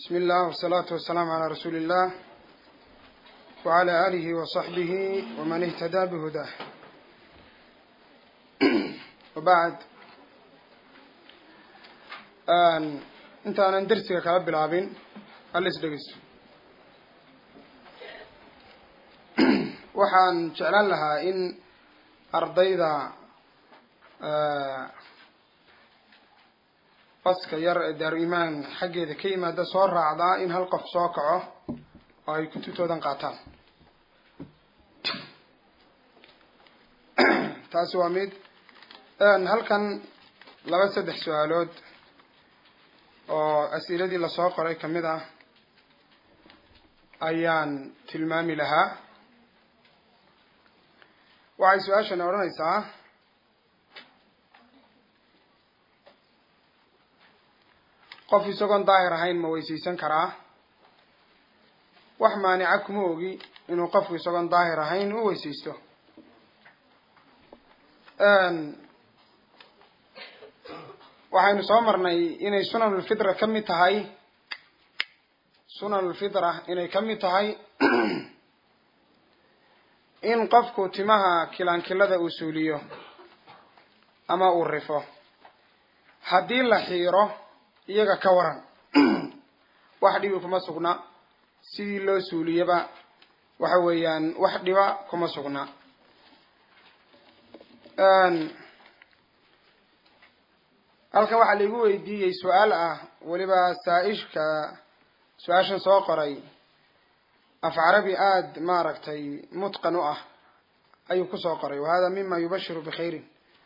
بسم الله والصلاة والسلام على رسول الله وعلى آله وصحبه ومن اهتدى بهداه وبعد inta aanan dersiga kala bilaabin halis dhegeyso waxaan jeclaan lahaa in ardayda baska yar ee daaru imaan xaggeeda ka yimaada soo raacdaa in hal qof soo kaco oo ay kutubtoodan qaataan taasi waa mid halkan laba saddex su-aalood oo as-iladii lasoo qoray kamid ah ayaan tilmaami lahaa waxay su-aashani odhanaysaa qof isagoon daahir ahayn ma weysaysan karaa wax maanica kuma ogi inuu qofku isagoon daahir ahayn u weysaysto waxaynu soo marnay inay sunanulfitra ka mid tahay sunanulfitra inay ka mid tahay in qofku timaha kilaankilada uu suuliyo ama uu rifo haddii la xiiro iyaga ka waran wax dhibi kuma sugna sidii loo suuliyaba waxa weeyaan wax dhiba kuma sugna halkan waxaa laigu weydiiyey su-aal ah weliba saa-ishka su-aashan soo qoray af carabi aada maaragtay mutqan u ah ayuu kusoo qoray wahada mima yubashiru bikhayrin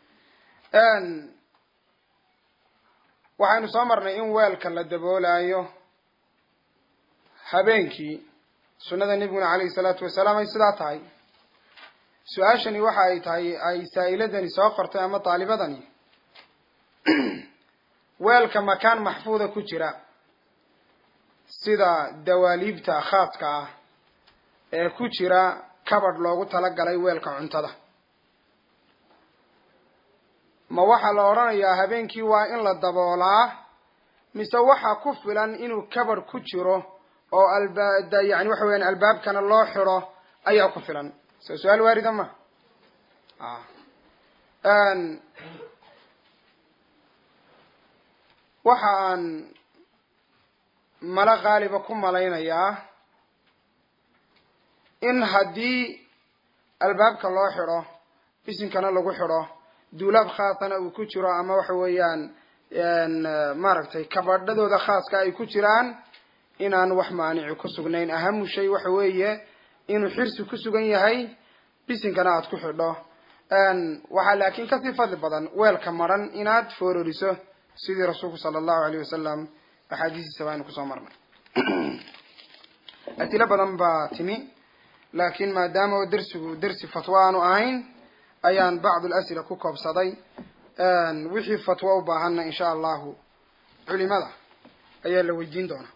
waxaynu soo marnay in weelka la daboolayo habeenkii sunnada nebiguna calayhi salaatu wasalaam ay sidaa tahay su-aashani waxa ay tahay ay saa-iladani soo qortay ama daalibadani weelka makaan maxfuuda ku jira sida dawaaliibta khaaska ah ee ku jira kabadh loogu talagalay weelka cuntada ma waxaa la odhanayaa habeenkii waa in la daboolaa mise waxaa ku filan inuu kabadh ku jiro oo alba yani waxa weyaan albaabkana loo xidho ayaa ku filan soo su-aal waarida ma waxa aan mala qaaliba ku malaynayaa in haddii albaabka loo xidho bisinkana lagu xidho duulaab khaasana uu ku jiro ama waxa weeyaan maaragtay kabadhadooda khaaska ay ku jiraan inaan wax maanici ku sugnayn ahamu shay waxa weeye inuu xirsi ku sugan yahay bisinkana aada ku xidho waxaa laakiin kasii fadli badan weelka maran inaad foororiso sidii rasuulku sala allahu alayh wasalam axaadiistiisa baynu kusoo marnay asilo badan baa timi laakiin maadaama oo dersigu dersi fatwo aanu ahayn ayaan bacdu lasila ku koobsaday wixii fatwo u baahanna insha allahu culimada ayaa la weydiin doonaa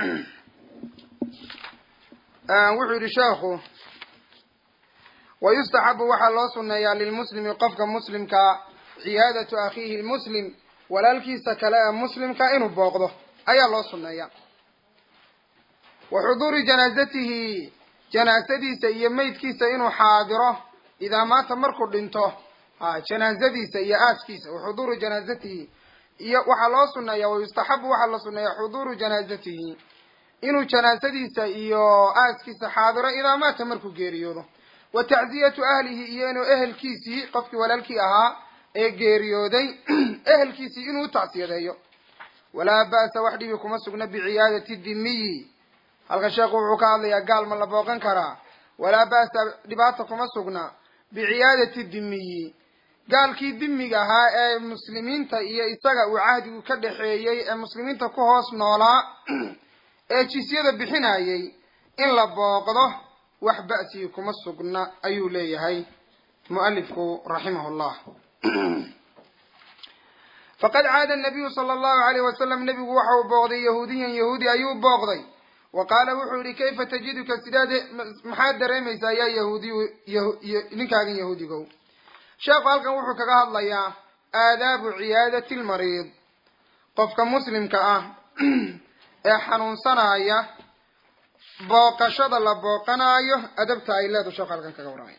wuxuu yihi sheekhu wayustaxabu waxaa loo suneeyaa lilmuslimi qofka muslimka ciyaadatu akhiihi lmuslim walaalkiisa kale ee muslimka inuu booqdo ayaa loo suneeya wa xuduuri janaazatihi janaasadiisa iyo meydkiisa inuu xaadiro idaa maata markuu dhinto janaazadiisa iyo aaskiisa wa xuduuru janaazatihi iyo waxaa loo suneeya wayustaxabu waxaa la suneeya xuduuru janaazatihi inuu janaasadiisa iyo aaskiisa xaadiro idaa maata markuu geeriyoodo wa tacziyatu ahlihi iyo inuu ehelkiisii qofkii walaalkii ahaa ee geeriyooday ehelkiisii inuu tacsiyadeeyo walaa ba'sa wax dhibi kuma sugna biciyaadati dimiyi halkan sheekhu wuxuu ka hadlayaa gaal ma la booqan karaa walaa ba'sa dhibaata kuma sugna biciyaadati dimiyi gaalkii dimiga ahaa ee muslimiinta iyo isaga uu cahdigu ka dhexeeyey ee muslimiinta ku hoos noolaa ee jisyada bixinayay in la booqdo wax ba'sigi kuma sugna ayuu leeyahay mualifku raximah llah faqad caada nabiyu sala allahu alayh wasalam nebigu waxa uu booqday yahuudiyan yahuudi ayuu booqday wa qaala wuxuu yihi kayfa tajiduka sidaad maxaad dareemaysaa yaa yahuudiy ninkaagan yahuudigow sheekhu halkan wuxuu kaga hadlayaa aadaabu ciyaadati lmariid qofka muslimka ah ee xanuunsanaya booqashada la booqanaayo adabta ay leedu sheekhu halkan kaga warramaya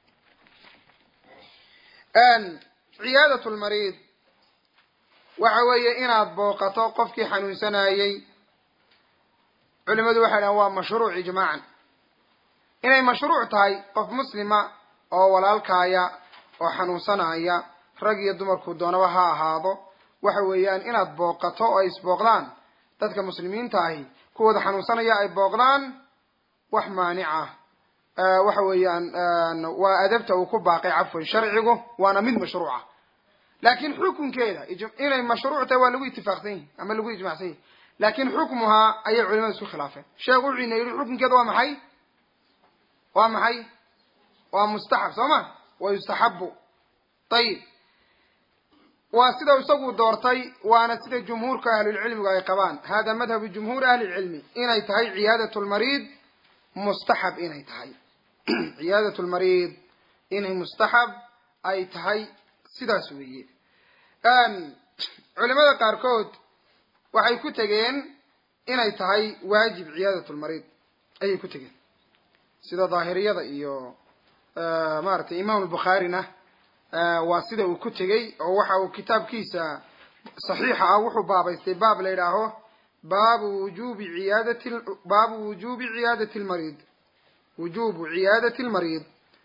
ciyaadat lmariid waxa weeye inaad booqato qofkii xanuunsanayey culimadu waxay dhahan waa mashruuc ijmaacan inay mashruuc tahay qof muslima oo walaalkaaya oo xanuunsanaya rag iyo dumarku doonaba ha ahaado waxa weeyaan inaad booqato oo ay isbooqdaan dadka muslimiinta ahi kuwooda xanuunsanaya ay booqdaan wax maanic ah waxa weeyaan waa adabta uu ku baaqay cafwan sharcigu waana mid mashruuca laakin xukunkeeda inay mashruuc tahay waa lagu itifaaqsan yihi ama lagu ijmacsan yihi laakin xukmuhaa ayay culimada isku khilaafeen sheekh wuxuu ina yidhi xukunkeeda waa maxay waa maxay waa mustaxab soo ma wa yustaxabu ayib waa sida isagu doortay waana sida jumhuurka ahlulcilmigu ay qabaan hada madhabu jumhuuri ahli lcilmi inay tahay ciyaadat lmariid mustaxab inay tahay ciyaadat lmariid inay mustaxab ay tahay sidaas weeye culimada qaarkood waxay ku tegeen inay tahay waajib ciyaadat lmariid ayay ku tegeen sida daahiriyada iyo maaragtay imaam lbukhaarina waa sida uu ku tegey oo waxa uu kitaabkiisa saxiixa ah wuxuu baabaystay baab la yidhaaho baabu wujubi ciyaadati baabu wujubi ciyaadati lmariid wujubu ciyaadati lmariid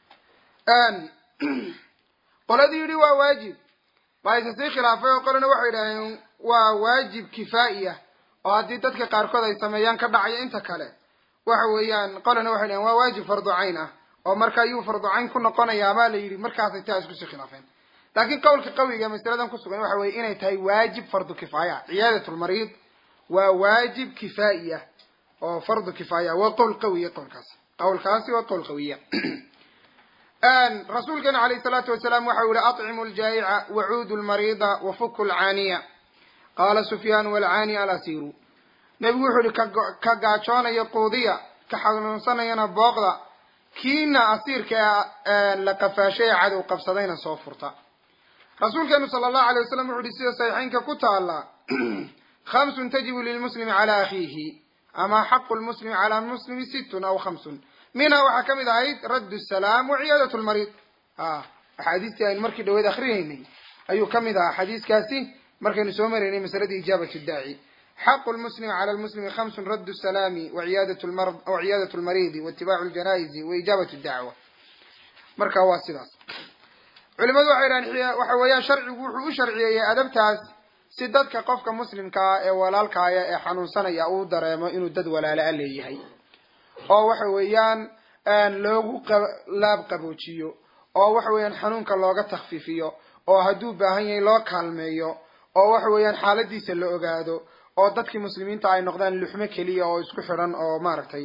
qoladii yidhi waa waajib baa isa sii khilaafay oo qolana waxay yidhaaheen waa waajib kifaa'iya oo haddii dadka qaarkood ay sameeyaan ka dhacayo inta kale waxa weeyaan qolana waxay dhaheen waa waajib fardu cayn ah oo marka ayuu fardu cayn ku noqonayaa baa la yidhi markaasay taa isku sii khilaafeen laakiin qowlka qawiga masaladan kusugan waxa weye inay tahay waajib fardu kifaaya ciyaadat lmariid waa waajib kifaa'iya oo fardu kifaaya waa qowl qawiya qowlkaasi qowlkaasi waa qowl qawiya rasuulkeena alayh salaatu wasalaam waxa u yihi aطcimu ljaayica wacuudu lmariida wafuku lcaaniya qaala sufyaan walcaani alasiru nebigu wuxuu yihi ka gaajoonaya quudiya ka xanuunsanayana booqda kiina asiirka la qafaashay ee cadow qabsadayna soo furta rasuulkeenu sala allahu alay wasalam wuxu uhi sida saxiixeynka ku taala khamsun tajibu lilmuslimi cala akhiihi ama xaqu lmuslimi cala muslimi sittun aw khamsun minha waxaa kamid ahayd radd salaam wa ciyaadat lmariid axaadiistii aynu markii dhaweed akrinaynay ayuu kamid ahaa xadiiskaasi markaynu soo maraynay masaladii ijaabat daaci xaqu lmuslimi cala lmuslimi khamsun radd salaami waciyaadat lmariidi waitibaacu ljanaa'izi waijaabat dacwa marka waa sidaas culimadu waxay dhahan waxa weeyaan sharcigu wuxuu u sharciyeeyey adabtaas si dadka qofka muslimkaa ee walaalkaaya ee xanuunsanaya uu dareemo inuu dad walaala a leeyahay oo waxa weeyaan loogu laab qaboojiyo oo waxa weeyaan xanuunka looga takfiifiyo oo hadduu baahan yahay loo kaalmeeyo oo waxa weeyaan xaaladiisa la ogaado oo dadkii muslimiinta ay noqdaan luxmo keliya oo isku xidhan oo maaragtay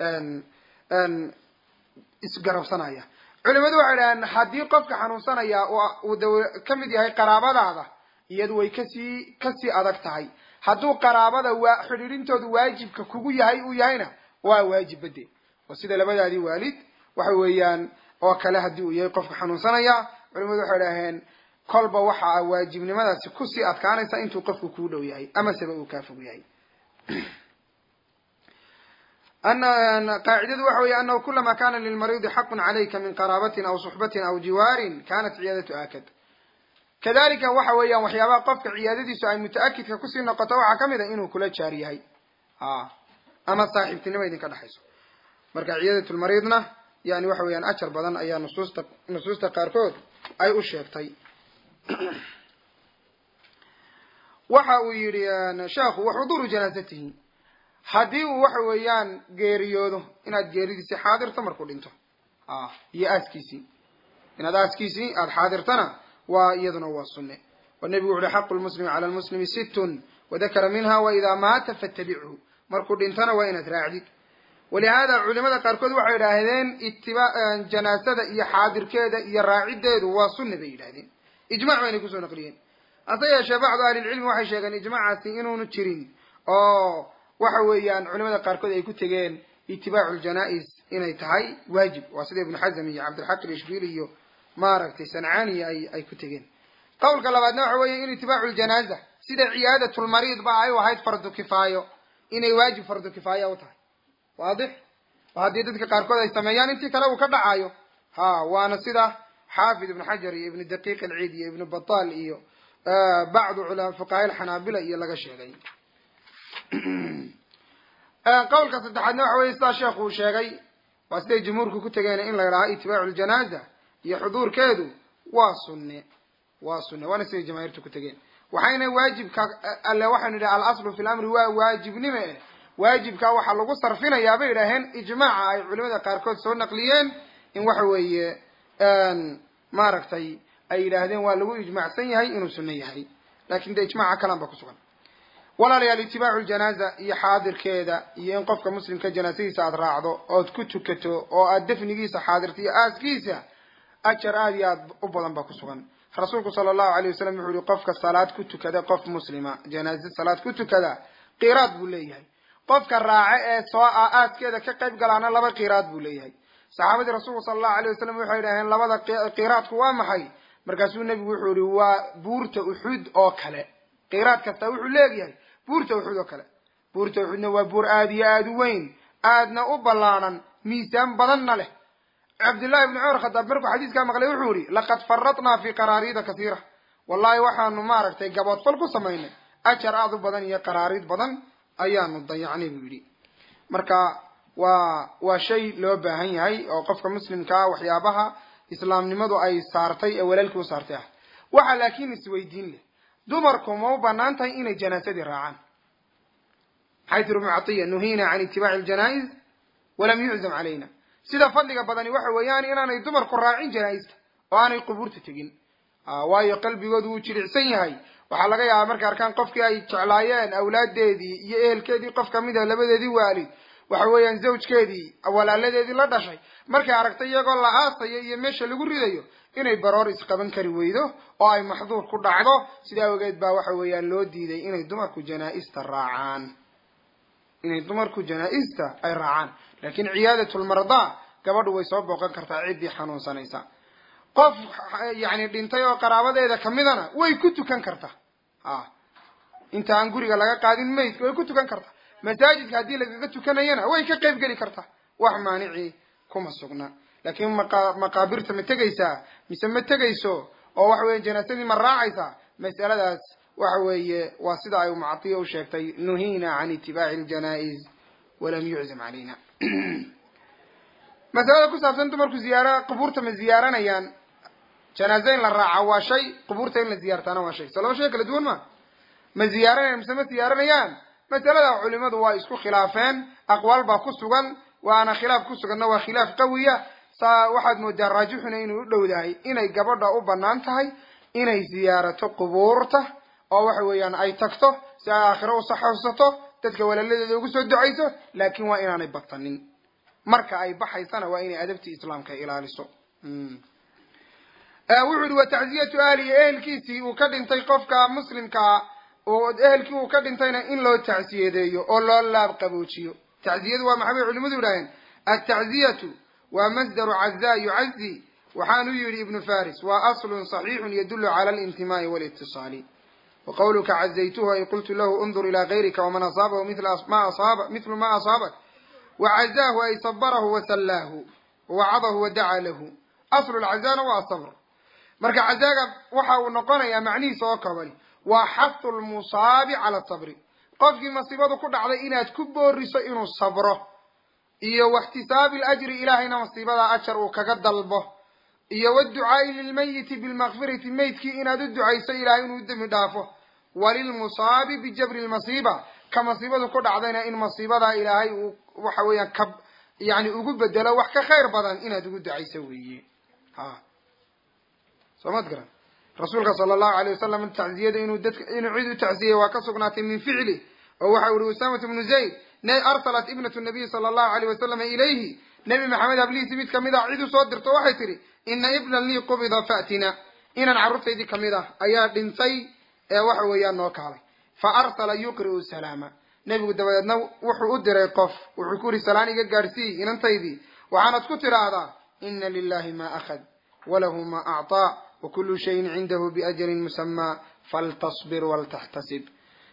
isgarabsanaya culimadu waxay dhahaan haddii qofka xanuunsanaya uu da ka mid yahay qaraabadaada iyadu way kasii kasii adag tahay hadduu qaraabada waa xidhiidhintoodu waajibka kugu yahay uu yahayna waa waajib bade oo sida labadaadii waalid waxa weeyaan oo kale haddii uu yahay qofka xanuunsanaya culimadu waxay dhaheen kolba waxa waajibnimadaasi kusii adkaanaysa intuu qofku kuu dhow yahay amaseba uu kaa fog yahay qaacidadu waxa weeye anahu kulama kana lilmariidi xaqun calayka min qaraabatin aw suxbatin aw jiwaarin kanat ciyaadatu akad kadalika waxa weeyaan waxyaabaha qofka ciyaadadiisu ay muta-akidka kusii noqoto waxaa kamid a inuu kula jaar yahay ama saaxiibtinimo idinka dhexayso marka ciyaadat lmariidna yani waxa weeyaan ajar badan ayaa nusuusta nusuusta qaarkood ay u sheegtay waxa uu yihi sheekhu waxuduuru janaazatihi haddii uu waxa weeyaan geeriyoodo inaad geeridiisii xaadirto markuu dhinto iyo aaskiisii inaad aaskiisii aada xaadirtana waa iyaduna waa sunne oo nebigu wuxu uhi xaqu lmuslimi cala lmuslimi sittun wadakara minha waidaa maata fattabichu markuu dhintona waa inaad raacdid walihaada culimada qaarkood waxay yidhaahdeen itiba janaasada iyo xaadirkeeda iyo raacideedu waa sunne bay yidhahdeen ijmac baynay kusoo naqliyeen hase yeeshee bacdu ahlilcilmi waxay sheegeen ijmacaasi inuunu jirin oo waxa weeyaan culimada qaarkood ay ku tegeen itibaacu ljanaa-is inay tahay waajib waa sida ibnu xazm iyo cabdilxaq ilishbili iyo maaragtay sancaaniya ay ay ku tegeen qowlka labaadna waxa weeye in itibaacu ljanaaza sida ciyaadatulmariid ba ay u ahayd fardu kifaayo inay waajib fardu kifaaya u tahay waadix oo haddii dadka qaarkood ay sameeyaan intii kale uu ka dhacayo ha waana sida xaafid ibnu xajar iyo ibnu daqiiq alciid iyo ibnu batal iyo bacdu culama fuqahaa alxanaabila iyo laga sheegay qawlka saddexaadna waxa weye sidaa sheekhu uu sheegay waa siday jumhuurku ku tegeen in la yidhaha itibaacu ljanaza iyo xuduurkeedu waa sunne waa sunne waana siday jamaahiirtu ku tegeen waxayna waajibka alle waxaynu idhaha alaslu fi lamri waa waajibnime eh waajibka waxaa lagu sarfinayaa bay idhaaheen ijmaaca ay culimada qaarkood soo naqliyeen in waxa weeye maaragtay ay yidhaahdeen waa lagu ijmaacsan yahay inuu sunno yahay lakin de ijmaca kalan ba kusugan walaalayaal itibaacu ljanaza iyo xaadirkeeda iyo in qofka muslimka janaasadiisa aada raacdo ood ku tukato oo aad dafnigiisa xaadirto iyo aaskiisa ajar aada iyo aad u badan ba kusugan rasuulku sala allahu alayh wasalam wuxuu yihi qofka salaad ku tukada qof muslima janaaza salaad ku tukada qiraad buu leeyahay qofka raace ee soo ah aaskeeda ka qayb galaana laba qiraad buu leeyahay saxaabadii rasuulku sala allahu alayh wasalam waxay idhaheen labada qiraadku waa maxay markaasuu nebigu wuxuu yihi waa buurta uxud oo kale qiraad kasta wuxuu leegyahay buurta uxud oo kale buurta uxudna waa buur aada iyo aada u weyn aadna u ballaanan miisaan badanna leh cabdillahi ibni cumar khadaab markuu xadiiskaa maqlay wuxuu yihi laqad faradnaa fi qaraariida kasiira wallahi waxaanu maaragtay gaboodfal ku samaynay ajar aada u badan iyo qaraariid badan ayaanu dayacnay buu yidhi marka waa waa shay loo baahan yahay oo qofka muslimkaa waxyaabaha islaamnimadu ay saartay ee walaalkii u saartay ah waxaa laakiin isweydiin leh dumarku ma u banaan tahay inay janaasadii raacaan maxay tiri ibnu catiya nuhiina can itibaaci aljanaa'iz walam yuczam calayna sida fadliga badani waxa weeyaan inaanay dumarku raacin janaaista oo aanay qubuurta tegin waayo qalbigoodu wuu jilicsan yahay waxaa laga yaabaa markay arkaan qofkii ay jeclaayeen awlaadeedii iyo ehelkeedii qof kamid a labadeedii waalid waxa weeyaan zawjkeedii walaaladeedii la dhashay markay aragtay iyagoo la aasayo iyo meesha lagu ridayo inay baroor isqaban kari weydo oo ay maxduur ku dhacdo sidaa awgeed baa waxa weeyaan loo diiday inay dumarku janaa-ista raacaan inay dumarku janaa-ista ay raacaan laakiin ciyaadatulmardaa gabadhu way soo booqan kartaa ciddii xanuunsanaysa qof yacni dhintay oo qaraabadeeda kamidana way ku tukan kartaa a inta aan guriga laga qaadin maydka way ku tukan kartaa masaajidka haddii lagaga tukanayana way ka qayb geli kartaa wax maanicii kuma sugna laakiin maqa maqaabirta ma tegaysaa mise ma tegayso oo waxa weeye janaasadii ma raacaysaa mas'aladaas waxa weeye waa sida ay mucatiya u sheegtay nuhiina can itibaaci aljanaa'iz walam yuczam calayna masalada ku saabsan dumarku ziyaara qubuurta ma ziyaaranayaan janaaze in la raaca waa shay qubuurta in la ziyaartaana waa shay soo laba shay kala duwan ma ma ziyaaranayaan mise ma ziyaaranayaan masalada culimadu waa isku khilaafeen aqwaal baa ku sugan waana khilaaf ku suganna waa khilaaf qawiya saa waxaad moodaa raajixuna inuu u dhowdahay inay gabadha u banaan tahay inay ziyaarato qubuurta oo waxa weeyaan ay tagto si ay aakhiro u saxosato dadka walaaladeeda ugu soo ducayso laakiin waa inaanay batanin marka ay baxaysana waa inay adabtii islaamka ilaaliso wuxuu yihi wa tacziyatu ahlihi ehelkiisii uu ka dhintay qofka muslimkaa ehelkii uu ka dhintayna in loo tacsiyadeeyo oo loo laab qaboojiyo tacziyadu waa maxay bay culimadu yidhaaheen atacziyatu waa masdaru cazaa yucazi waxaanu yihi ibnu faris waa aslun صaxiixun yadulu cala alintimaai walitiصaali wa qawluka cazaytuhu ay qultu lahu undur ilaa gayrika waman asaabahu ma asaaba mithlu ma asaabak wacazaahu ay sabarahu wasallaahu wawacadahu wadacaa lahu aslu lcazaana waa sabr marka cazaaga waxa uu noqonayaa macnihiisa oo kabani waa xahu lmusaabi cala sabri qofkii masiibadu ku dhacday inaad ku booriso inuu sabro iyo waxtisaabi lajri ilaahayna masiibada ajar uu kaga dalbo iyo waducaai lilmayiti bilmakfirati meydkii inaad u ducayso ilahay inuu dembi dhaafo walilmusaabi bijabri lmasiiba ka masiibadu ku dhacdayna in masiibadaa ilaahay uu waxa weeyaan ka yani ugu bedelo wax ka khayr badan inaad ugu ducayso weeye ha soo maad garan rasuulka sala allahu alayh wasalam tacziyada inuu dadka inuu cid u tacziyay waa ka sugnaatay min ficli oo waxa uri usamat bnu zayd arsalat ibnatu nabiy sala allahu alayh wasalama ilayhi nebi maxamed hablihiisi mid kamid ah cid u soo dirto waxay tidhi ina ibnan lii qubida fa'tina inan carruurtaydii kamid ah ayaa dhintay ee waxa weeyaan noo kaalay fa arsala yuqri'u salaama nebigu dabadeedna wuxuu u diray qof wuxuu ku yidhi salaan iga gaadhsii inantaydii waxaanad ku tidhaahdaa ina lilahi ma akhad walahu ma acطaa wakulu shayin cindahu biajalin musamaa faltasbir waltaxtasib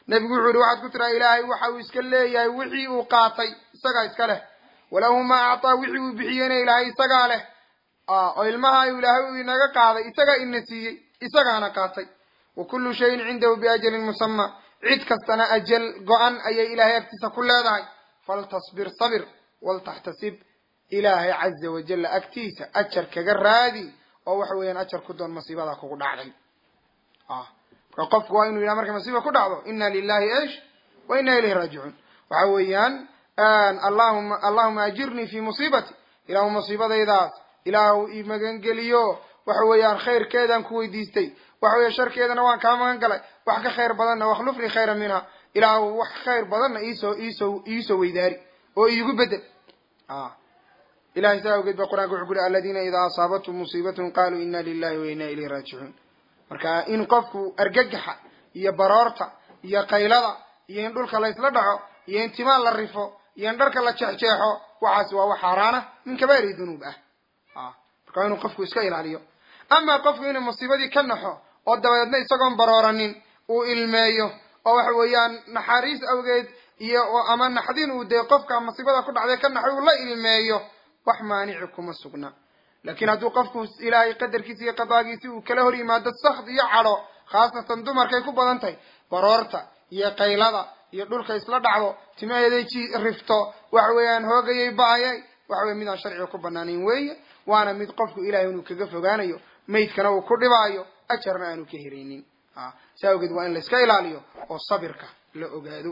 nebigu wuxuu yihi waxaad ku tiraa ilaahay waxa uu iska leeyahay wixii uu qaatay isagaa iska leh walahu maa actaa wixii uu bixiyeyna ilaahay isagaa leh oo ilmaha ilaahay uu inaga qaaday isagaa ina siiyey isagaana qaatay wa kullu shayin cindahu biajalin musama cid kastana ajal go-an ayay ilaahay agtiisa ku leedahay faltasbir sabir waltaxtasib ilaahay caza wajalla agtiisa ajar kaga raadi oo waxa weeyaan ajar ku doon masiibada kugu dhacday marka qofku waa inuu yidhaha markay masiiba ku dhacdo ina lilahi ish wa ina ilayhi raajicuun waxa weeyaan allahuma allahuma ajirnii fi musiibati ilaahu musiibadaydaas ilaahu i magangeliyo waxa weeyaan khayrkeedaan ku weydiistay waxa weya sharkeedana waan kaa magan galay wax ka khayr badanna wakhlufnii khayra minha ilaahu wax khayr badanna iisoo iisoo iisoo weydaari oo iigu bedel ilahay saa awgeed ba qur'anka wuxuu ku uri aladiina idaa asaabathum musiibatun qaluu ina lilahi wa ina ilayhi raajicuun marka in qofku argagaxa iyo baroorta iyo qaylada iyo in dhulka la ysla dhaco iyo in timaan la rifo iyo in dharka la jeexjeexo waxaasi waa wax xaaraana min kabairi dunuub ah marka waa inuu qofku iska ilaaliyo ama qofku inuu musiibadii ka naxo oo dabadeedna isagoon barooranin uu ilmeeyo oo waxa weeyaan naxariis awgeed iyo ama naxdin uu dee qofka musiibada ku dhacday ka naxo uu la ilmeeyo wax maanici kuma sugna laakiin hadduu qofku ilaahay qadarkiisa iyo qadaagiisi uu kala hor yimaado sakd iyo cadho khaasatan dumarkay ku badan tahay baroorta iyo qaylada iyo dhulka isla dhacdo timaheeday ji rifto waxa weeyaan hoogayay ba-ayay waxa weye midaan sharciga ku banaanayn weeye waana mid qofku ilahay inuu kaga fogaanayo maydkana uu ku dhibaayo ajarna aanu ka heraynin saa awgeed waa in la iska ilaaliyo oo sabirka la ogaado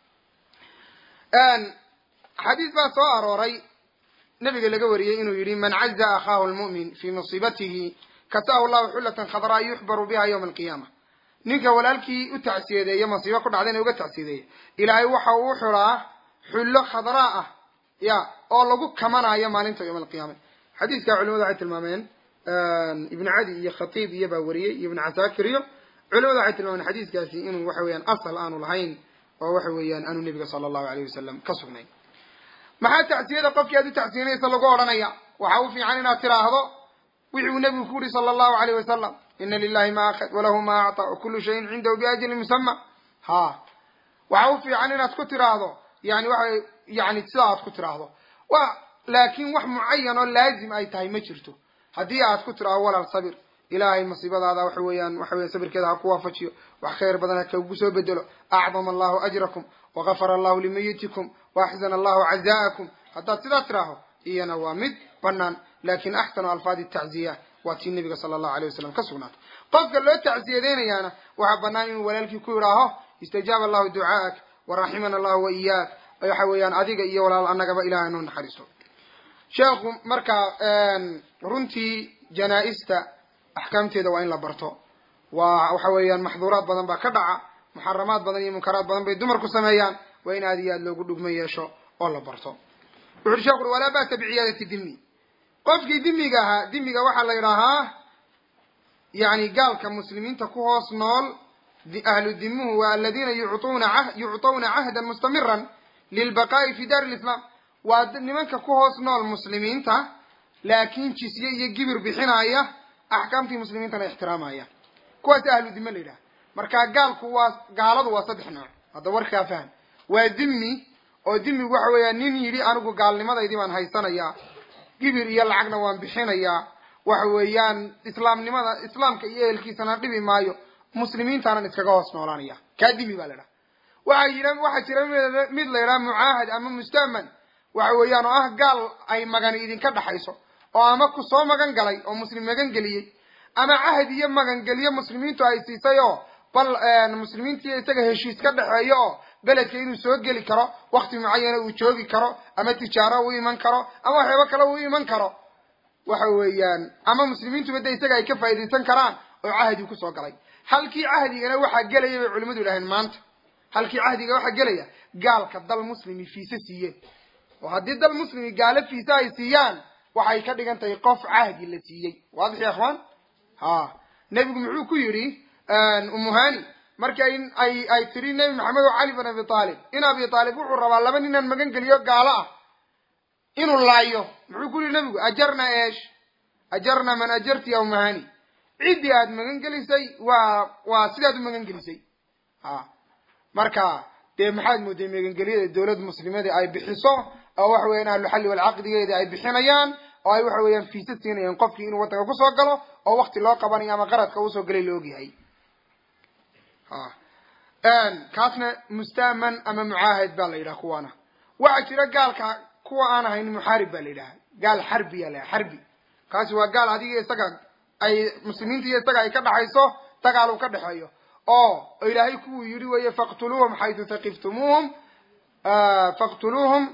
xadiis baa soo arooray nabiga laga wariyey inuu yihi man caza akhaahu lmu'min fii musiibatihi kasaahu llahu xullatan khadraa yuxbaru biha yawma alqiyaama ninka walaalkii u tacsiyadeeya masiibo ku dhacdayna uga tacsiyadeeya ilaahay waxa uu xulaa xullo khadraa ah ya oo lagu kamanayo maalinta yawma alqiyaama xadiiska culimadu waxay tilmaameen ibnu cadi iyo khatiib iyo baa wariyey iyo ibnu casaakir iyo culimadu waxay tilmaameen xadiiskaasi inuu waxa weeyaan asal aanu lahayn oo waxa weeyaan aanu nebiga sala allahu alayh wasalam ka sugnayn maxaa tacsiyada qofkii aad u tacsiyanaysa lagu odhanaya waxa u fiican inaad tiraahdo wixi uu nebigu ku yuri sala allahu alayh wasalam ina lilahi ma akhad walahu ma acطa wakulu shayin cindahu biajalin musama ha waxa u fiican inaad ku tiraahdo yani waxa yani sida aad ku tiraahdo wa laakin wax mucayan oo laazim ay tahay ma jirto haddii aad ku tiraahdo walaal sabir ilaahay masiibadaada waxa weeyaan waxa weya sabirkeeda ha ku waafajiyo wax khayr badan ha kagu soo bedelo acdama allahu ajrakum wagafara allahu limayitikum waaxsana allahu caza'akum haddaad sidaa tiraaho iyana waa mid banaan lakin axsanu alfaadi tacziya waa tii nabiga sala allahu alay wasalam ka sugnaatay qofka loo tacsiyadeynayaana waxaa banaan inuu walaalkii ku yidhaaho istajaaba allahu ducaa'ak waraximana allahu wa iyaak waxa weeyaan adiga iyo walaal annagaba ilahay noo naxariisto sheekhu markaa runtii janaa-ista axkaamteeda waa in la barto waa waxa weeyaan maxduuraad badan baa ka dhaca muxaramaad badan iyo munkaraad badan bay dumarku sameeyaan waa in aad iyo aad loogu dhugmo yeesho oo la barto wuxu uri sheekhu uri walaa ba'sa biciyaadati dimi qofkii dimiga ahaa dimiga waxaa la yidhaahaa yani gaalka muslimiinta ku hoos nool ahlu dimuhu waa aladiina yucuna yucطawna cahdan mustamiran lilbaqaa'i fi dar lislaam waa nimanka ku hoos nool muslimiinta laakin jisye iyo gibir bixinaya axkaamtii muslimiintana ixtiraamaya kuwaas ahlu dime la yidhaha marka gaalku waa gaaladu waa saddex nooc hadda warkaa fahm waa dimi oo dimigu waxa weeya nin yidhi anigu gaalnimadaydii baan haysanayaa gibir iyo lacagna waan bixinayaa waxa weeyaan islaamnimada islaamka iyo ehelkiisana dhibi maayo muslimiintaanan iskaga hoos noolaanaya kaa dimi baa la idhaha waxa yidha waxaa jira mid la yidhaha mucaahad ama musta'man waxa weeyaan oo ah gaal ay magani idinka dhaxayso oo ama ku soo magan galay oo muslim magan geliyey ama cahd iyo magangeliyo muslimiintu ay siisay oo bal muslimiintiiyo isaga heshiis ka dhexeeyo oo beledka inuu soo geli karo wakti mucayana uu joogi karo ama tijaaro u iman karo ama waxyaabo kale uu iman karo waxa weeyaan ama muslimiintuba de isaga ay ka faa'iidaysan karaan oo cahdi kusoo galay halkii cahdigana waxaa gelaya bay culimadu idhaheen maanta halkii cahdiga waxaa gelaya gaalka dal muslimi fiise siiyeen oo haddii dal muslimi gaalo fiise ay siiyaan waxay ka dhigan tahay qof cahdi la siiyey waadix ya ikhwaan ha nebigu muxuu ku yidhi umuhani markii ay ay tiri nebi maxamed oo cali bin abi aalib in abi aalib wuxuu rabaa laba ninaan magan geliyo gaalo ah inuu laayo muxuu ku yihi nebigu ajarna eesh ajarna man ajarti ya umuhani ciddii aad magan gelisay waa waa sidaad u magan gelisay ha marka dee maxaad mooday megangelyada dawlad muslimada ay bixiso oo waxa weeyaan ahluxalli walcaqdigeeda ay bixinayaan oo ay waxa weeyaan fiisa siinayaan qofkii inuu waddanka kusoo galo oo wakti loo qabanayo ama qaradka usoo galay la ogyahay kaasna mustaaman ama mucaahid baa la yidhaha kuwaana waxaa jira gaalka kuwa aan ahayn muxaarib baa la yidhaha gaal xarbiya la xarbi kaasi waa gaal adiga isaga ay muslimiinta iyo isaga ay ka dhaxayso dagaal uu ka dhexeeyo oo ilaahay kuwuu yidhi weeye faqtuluuhum xaytu taqiftumuuhum faqtuluuhum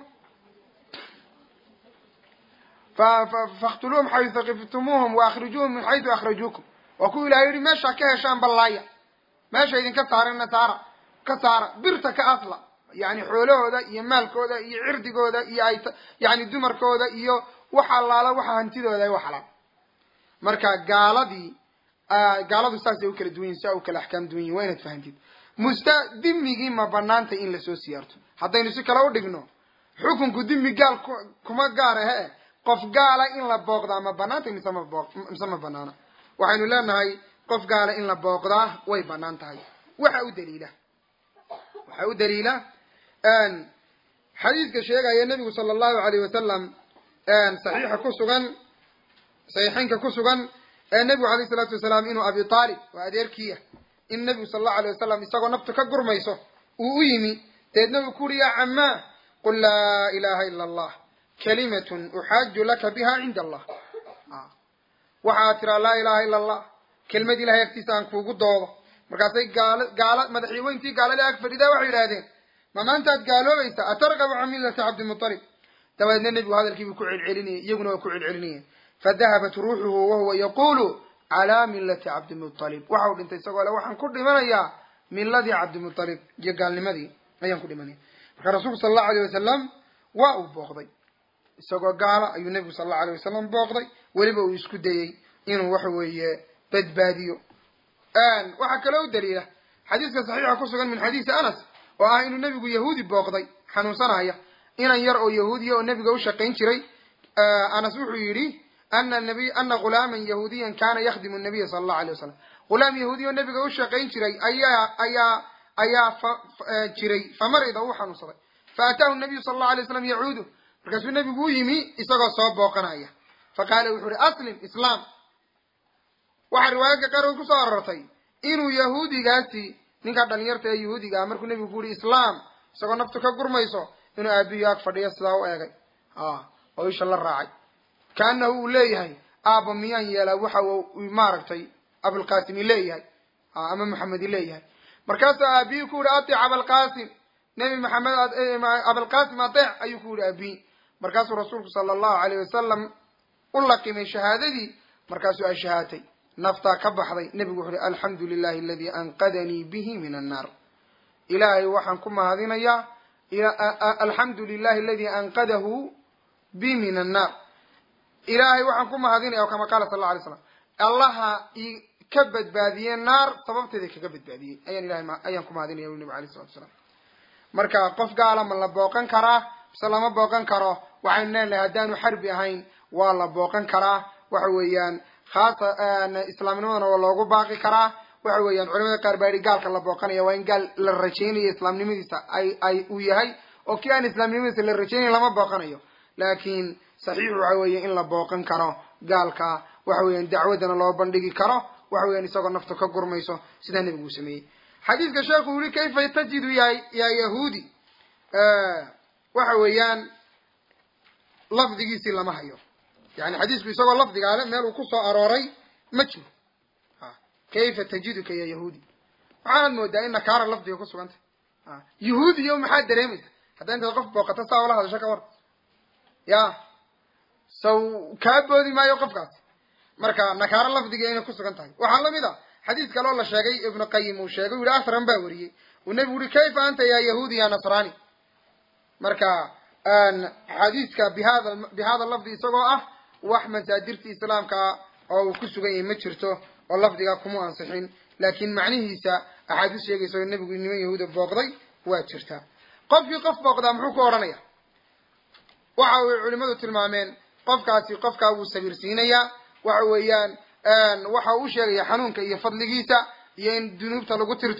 faqtuluuhum xaytu taqiftumuuhum waakrijuuhum min xaytu akhrajuukum waa kuwa ilahay yihi meesha ka heshaan ballaaya meesha idinka saarina saara ka saara birta ka asla yani xoolahooda iyo maalkooda iyo cirdigooda iyo ay yani dumarkooda iyo wax allaala waxa hantidooda ay waxalaal marka gaaladii gaaladu saasay u kala duwan yihin saa u kala axkaam duwan yihin waa inaad fahantid musta dimigii ma banaanta in lasoo siyaarto haddaynu si kale u dhigno xukunku dimi gaal kuma gaar ahe qof gaala in la booqdaa ma banaanta mise ma boo mise ma banaana waxaynu leenahay qof gaala in la booqdaa way banaan tahay waxa u daliila waxaa u daliila xadiidka sheegaya nebigu sala allahu alayh wasalam saxiixa ku sugan saxiixeynka ku sugan ee nebigu alayh salaatu wasalaam inuu abi taalib waa adeerkiiya in nebigu sala allahu alayh wasalam isagoo naftu ka gurmayso uu u yimi deedna uu ku uri yaa camaa qul laa ilaha ila allah kalimatun uxaaju laka biha cinda allah waxaad tiraa laa ilaha ila allah kelmad ilahay agtiisa aan kuugu doodo markaasay gaal gaala madaxyaweyntii gaalada ag fadhidaa waxay yidhahdeen ma maantaad gaaloobaysa atargabu can millati cabdimutalib dabadeedna nebigu hadalkiibuu ku celcelinayay iyaguna waa ku celcelinayeen fadahabat ruuxuhu wahuwa yaqulu calaa millati cabdimutalib waxau dhintay isagoo le waxaan ku dhimanayaa miladii cabdimutalib iyo gaalnimadii ayaan ku dhimanaya marka rasuulku sala allahu alayh wasalam waa uu booqday isagoo gaala ayuu nebigu sala allahu alayh wasalam booqday weliba uu isku dayey inuu waxa weeye badbaadiyo waxaa kaloo u daliila xadiiska saxiixa ku sugan min xadiisi anas oo ah inuu nebigu yahuudi booqday xanuunsanaya inan yar oo yahuudiya oo nebiga u shaqayn jiray anas wuxuu yidhi ana nabiy ana ghulaaman yahuudiyan kana yakhdimu nabiya sala allahu alay wasalam ghulaam yahuudiya oo nebiga u shaqayn jiray ayaa ayaa ayaa jiray famarida uu xanuunsaday faataahu nabiyu sala allahu alay waslam yacuudu markaasuu nebigu u yimi isagoo soo booqanaya faqaala wuxuu ihi aslim islaam waxaa riwaayadka qaarkood kusoo arortay inuu yahuudigaasi ninkaa dhalinyarta ee yahuudiga ah markuu nebigu ku yihi islaam isagoo naftu ka gurmayso inuu aabihi ag fadhiyo sidaa u eegay oo isha la raacay kaanahu uu leeyahay aaba miyaan yeelaa waxa uu maaragtay abulqasimi leeyahay ama maxamedi leeyahay markaasuu aabihi ku yihi atic abalqasim nebi maxamed abalqasim ateec ayuu ku yihi aabihi markaasuu rasuulku sala allahu alayh wasalam u laqimay shahaadadii markaasuu ashahaatay naftaa ka baxday nebigu wuxu uhi alxamdu lilahi aladii anqadanii bihi min annaar ilaahay waxaan ku mahadinayaa alxamdu lilahi aladii anqadahu bi min annaar ilaahay waxaan ku mahadinaya kama qaala sal alla alay slam allaha i ka badbaadiyey naar sababteeda kaga badbaadiyey ayaan ilahay ayaan ku mahadinaya ui nabig alay salatu salaam marka qof gaala ma la booqan karaa mise lama booqan karo waxaynu leenahay haddaanu xarbi ahayn waa la booqan karaa waxa weeyaan haasa islaamnimadana waa loogu baaqi karaa waxa weeyaan culamada qaar baa yihi gaalka la booqanaya waa in gaal la rajaynayo islaamnimadiisa ay ay uu yahay oo kii aan islaamnimadiisa la rajaynayn lama booqanayo laakiin saxiix waxa weeye in la booqan karo gaalka waxa weeyaan dacwaddana loo bandhigi karo waxa weeyaan isagoo nafta ka gurmayso sidaa nebigu uu sameeyey xadiiska sheekhu uu yihi kayfa tajidu ya yaa yahuudi waxa weeyaan lafdigiisii lama hayo yani xadiisku isagoo lafdigaale meel uu ku soo arooray ma jiro kayfa tajiduka ya yahuudi waxaanad moodaa in nakaara lafdiga ku sugantay yahuudiyo maxaad dareemaysa haddaa intaad qof booqato saa ula hadasho ka war ya saw kaa boodi maayo qofkaasi marka nakaaro lafdiga inay ku sugan tahay waxaa lamid a xadiis kaloo la sheegay ibnu qayim uu sheegay u yihi asran baa wariyey uu nebigu uhi kayfa anta ya yahuudi ya nasrani marka xadiiska bihada bihada lafdi isagoo ah wax masaadirta islaamka oo uu ku sugan yahay ma jirto oo lafdiga kuma ansixin laakiin macnihiisa axaadiis sheegaysa oo nebigu niman yahuuda booqday waa jirtaa qofkii qof booqdaa muxuu ku odhanaya waxa ay culimadu tilmaameen qofkaasi qofkaa wuu sabirsiinayaa waxa weeyaan waxa uu sheegaya xanuunka iyo fadligiisa iyo in dunuubta lagu tirtiro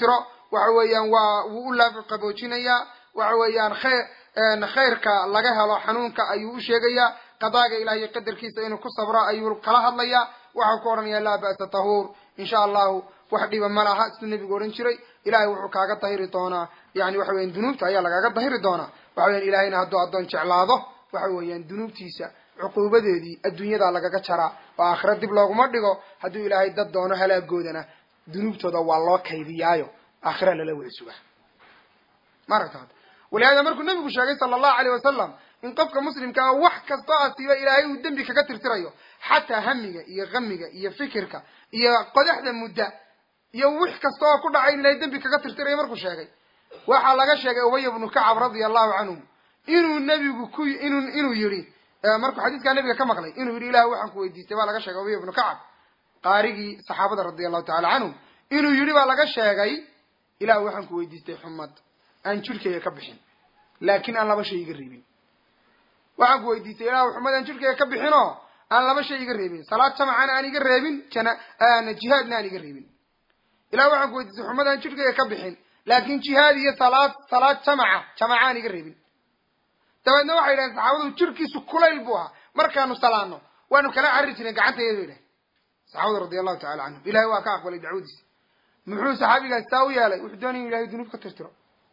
waxa weeyaan waa wuu u laaqaboojinayaa waxa weeyaan khayr khayrka laga helo xanuunka ayuu u sheegayaa qadaaga ilahiy qadarkiisa inuu ku sabro ayuu kala hadlayaa waxau ku odhanayaa laa ba'sa tahuur insha allahu wax dhiba ma laha siduu nebigu odhan jiray ilahay wuxuu kaaga dahiri doonaa yani waxa weyan dunuubta ayaa lagaaga dahiri doonaa waxa weyan ilahayna hadduu addoon jeclaado waxa weeyaan dunuubtiisa cuquubadeedii adduunyadaa lagaga jaraa oo aakhira dib looguma dhigo hadduu ilaahay dad doono halaagoodana dunuubtooda waa loo kaydiyaayo aakhira lala wada sugaa maaragta walihaada markuu nabigu sheegay sala allahu aleyh wasalam in qofka muslimkaa wax kastoo asiiba ilaahay uu dembi kaga tirtirayo xataa hamiga iyo kamiga iyo fikirka iyo qodaxda mudda iyo wix kasta oo ku dhacay in ilahay dembi kaga tirtirayo markuu sheegay waxaa laga sheegay ubaya bnu kacab radia allahu canhu inuu nebigu ku inuu inuu yihi markuu xadiiskaa nabiga ka maqlay inuu yidhi ilah waxaan ku weydiistay baa laga sheegay ubaya bnu kacab qaarigii saxaabada radia allahu tacala canhum inuu yidhi baa laga sheegay ilah waxaan ku weydiistay xumad aan jirhkayga ka bixin laakin aan laba shay iga reebin waxaan ku weydiistay ilah xumad aan jirhkayga ka bixinoo aan laba shay iga reebin salaad jamacana aan iga reebin jana jihaadna aan iga reebin ilah waxaan ku weydiistay xumad aan jirhkayga ka bixin laakin jihaad iyo salaad salaad jamaca jamaca aan iga reebin dabeedna waxay yidhahen saxaabadu jirkiisu kulayl buu ahaa markaanu salaano waanu kala carri jireen gacantayada yidhahen saxaabadu radia allahu tacala canhum ilahay waa ka aqbalay dacwadiisa muxuu saxaabigaas taa u yeelay wuxuu doonaya inu ilahay dunuub ka tirtiro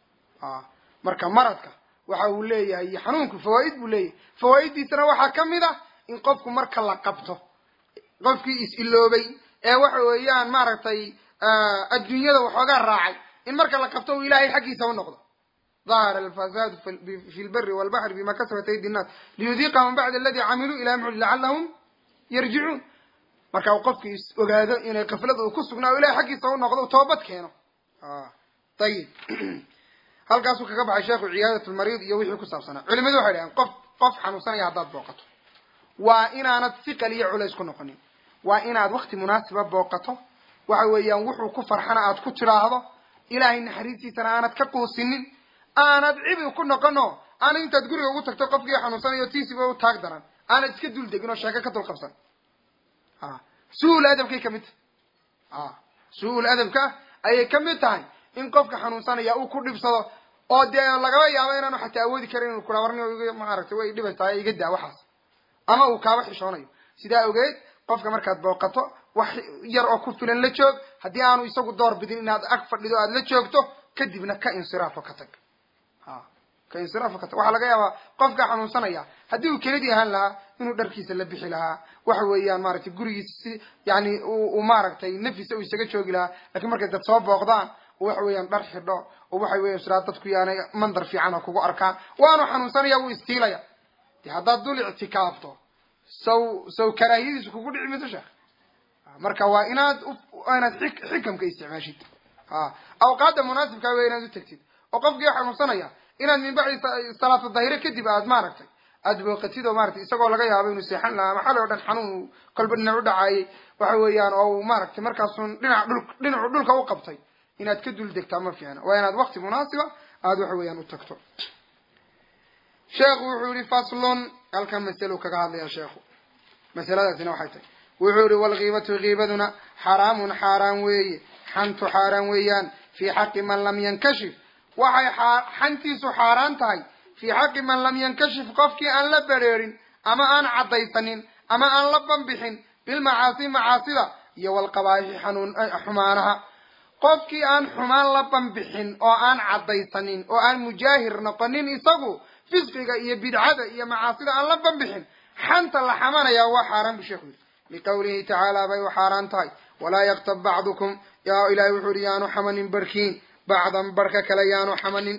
marka maradka waxa uu leeyahay iyo xanuunku fawaaid buu leeyahay fawaaiddiisana waxaa ka mid ah in qofku marka la qabto qofkii is-iloobay ee waxa weeyaan maaragtay adduunyada waxoogaa raacay in marka la qabto uu ilahay xaggiisa u noqdo ظahر الفساد في البر والبحر بما كسبت أيدي الناس ليذيقهم بعد الذي عملوا إلى محل لعلهم يرجعون marka uu qofki is ogaado inay kaflada uu ku sugnaa o ilahay xaggiisa u noqdo toobad keeno ayib halkaasuu kaga baxay sheekhu ciyaadat lmariid iyo wixii ku saabsanaa culimadu waxay dhaheen qof qof xanuunsanaya haddaad booqato waa inaanad siqal iyo culays ku noqonin waa inaad wakti munaasiba booqato waxa weeyaan wuxuu ku farxana aad ku tidhaahdo ilaahay naxariistiisana aanad ka quusinin aanad cibi ku noqono aanad intaad guriga ugu tagto qofkii xanuunsanayo tiisiba u taag daran aanad iska dul degin oo sheeko ka dul qabsan su-ul adabkay kamid tahay su-ul adabka ayay kamid tahay in qofka xanuunsanaya uu ku dhibsado oo dee lagaba yaabo inaanu xataa awoodi karin inu kula warni maaragtay way dhibaysaa iga daa waxaas ama uu kaaba xishoonayo sidaa ogeed qofka markaad booqato wax yar oo ku filan la joog haddii aanu isagu door bidin inaad ag fadhido aad la joogto kadibna ka insiraafo ka tag ka insiraafo ka tag waxaa laga yaabaa qofka xanuunsanaya haddii uu kelidii ahaan lahaa inuu dharkiisa la bixi lahaa waxa weeyaan maaragtay gurigiisa si yani uu maaragtay nafisa uu isaga joogi lahaa lakin markay dad soo booqdaan waxa weeyaan dhar xidho oo waxa weyan siraa dadku yaanay mandar fiican oo kugu arkaan waanu xanuunsanaya wuu istiilaya de haddaad dul ictikaafto saw saw karaahiyadiisu kugu dhici mayso sheekh marka waa inaad inaad xikamka isticmaashid awqaadda munaasibkaa wey inaad u tegtid oo qofkii xanuunsanaya inaad min bacdi salaatu dahire kadib aad maaragtay aada booqatid oo maratay isagoo laga yaabo inuu seexan lahaa maxali o dhan xanuun kolba dhinac u dhacaayay waxa weeyaan oo uu maaragtay markaasun dhinac dhul dhinacu dhulka u qabtay inaad ka dul degtaa ma fiicna waa inaad wakti munaasiba aada waxa weeyaan u tagto sheekhu wuxuu yihi faslun halkan maselu kaga hadlaya sheekhu masaladaasina waxay tahay wuxuu yihi walkiibatu kiibaduna xaraamun xaaraan weeye xantu xaaraan weeyaan fii xaqi man lam yankashif waxay xantiisu xaaraan tahay fii xaqi man lam yankashif qofkii aan la bereerin ama aan caddaysanin ama aan la banbixin bilmacaasi macaasida iyo walqabaa'ixi xanuun xumaanaha qofkii aan xumaan la banbixin oo aan caddaysanin oo aan mujaahir noqonin isagu fisqiga iyo bidcada iyo macaasida aan la banbixin xanta la xamanayaa waa xaaraan bu sheekhu yidhi liqawlihi tacaala bay u xaaraan tahay walaa yaktab bacdukum yaa ilahay wuxuu yihi yaanu xamanin barhkiin bacdan barhka kale yaanu xamanin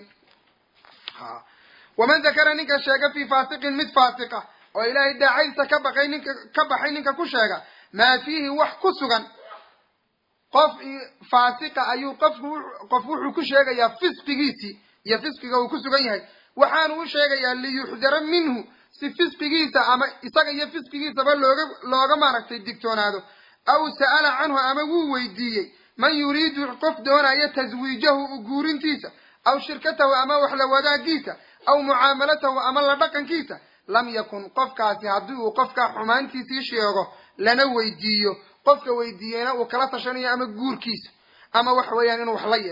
waman dakara ninka sheega fii faasiqin mid faasiqa oo ilaahay daacadiisa ka baqay ninka ka baxay ninka ku sheega maa fiihi wax ku sugan qof faasiqa ayuu qofku qof wuxuu ku sheegayaa fisqigiisii iyo fisqiga uu ku sugan yahay waxaanu u sheegayaa liyuxdara minhu si fisqigiisa ama isaga iyo fisqigiisaba looga looga maaragtay digtoonaado aw sa'ala canhu ama wuu weydiiyey man yuriidu qof doonaya taswiijahu u guurintiisa aw shirkatahu ama waxla wadaagiisa aw mucaamalatahu ama la dhaqankiisa lam yakun qofkaasi haddii uu qofkaa xumaantiisii sheego lana weydiiyo qofka weydiiyeyna uu kala tashanayo ama guurkiisa ama waxa weeyaan inuu wax la yeesho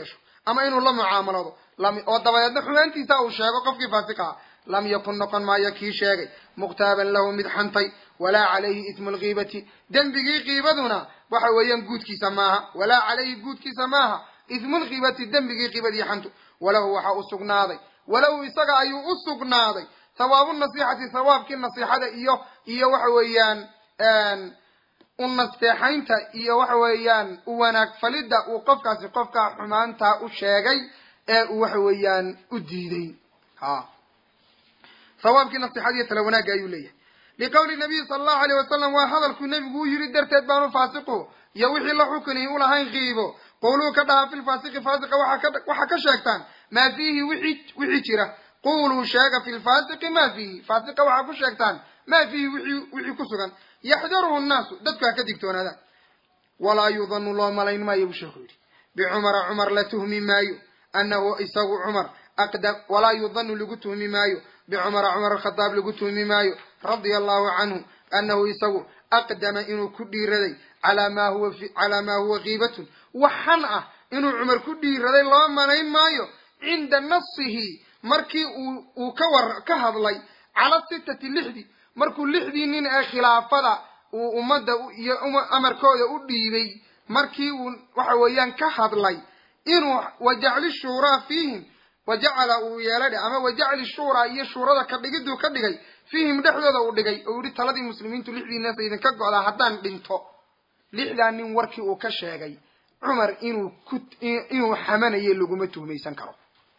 ama inuu la mucaamalado oo dabadeedna xumaantiisa uu sheego qofkii faasiqa ah lam yakun noqon maayo kii sheegay muktaaban lahu mid xantay walaa calayhi ismu lkiibati dembigii kiibaduna waxa weeyaan guudkiisa maaha walaa calayhi guudkiisa maaha ismu lkiibati dembigii kiibadii xantu walahu waxa u sugnaaday walahu isaga ayuu u sugnaaday hawaabu nasiixati hawaabkii nasiixada iyo iyo waxa weeyaan u nasteexaynta iyo waxa weeyaan u wanaag falidda uu qofkaasi qofka xumaantaa u sheegay ee uu waxa weeyaan u diiday ha hawaabkii nasiixada iyo tala wanaagga ayuu leeyahay liqowli nabiyi sala allahu alayh wasalam waa hadalkuu nebigu u yidhi darteed baanu faasiqu iyo wixii la xukunihi ulahayn kiibo quluu ka dhaha fi lfaasiqi faasiqa waxaa ka sheegtaan maa fiihi wixii wixii jira quluu sheega fi lfaasiqi ma fiihi faasiqa waxaa ku sheegtaan maa fiihi wixii wixii ku sugan yaxdaruhu nnaasu dadku ha ka digtoonaadaan walaa yudanu loo malayn maayo buu sheekhu yidhi bicumara cumar la tuhmi maayo anahu isagu cumar aqdam walaa yudanu lagu tuhmi maayo bicumara cumar alkhadaab lagu tuhmi maayo radia allahu canhu anahu isagu aqdama inuu ku dhiiraday calaa maa huwa calaa maa huwa kiibatun waxan ah inuu cumar ku dhiiraday loo malayn maayo cinda nasihi markii uu uu ka war ka hadlay cala sitati lixdi markuu lixdii nin ee khilaafada uu ummadda iyo amarkooda u dhiibay markii uu waxa weeyaan ka hadlay inuu wajacli shuuraa fiihim wajacala uu yeeladhe ama wajacli shuuraa iyo shuurada ka dhigiduu ka dhigay fiihim dhexdooda uu dhigay oo yihi taladii muslimiintu lixdii neesa idinka go'daa haddaan dhinto lixdaa nin warkii uu ka sheegay cumar inuu ku inuu xamanayo laguma tuhmaysan karo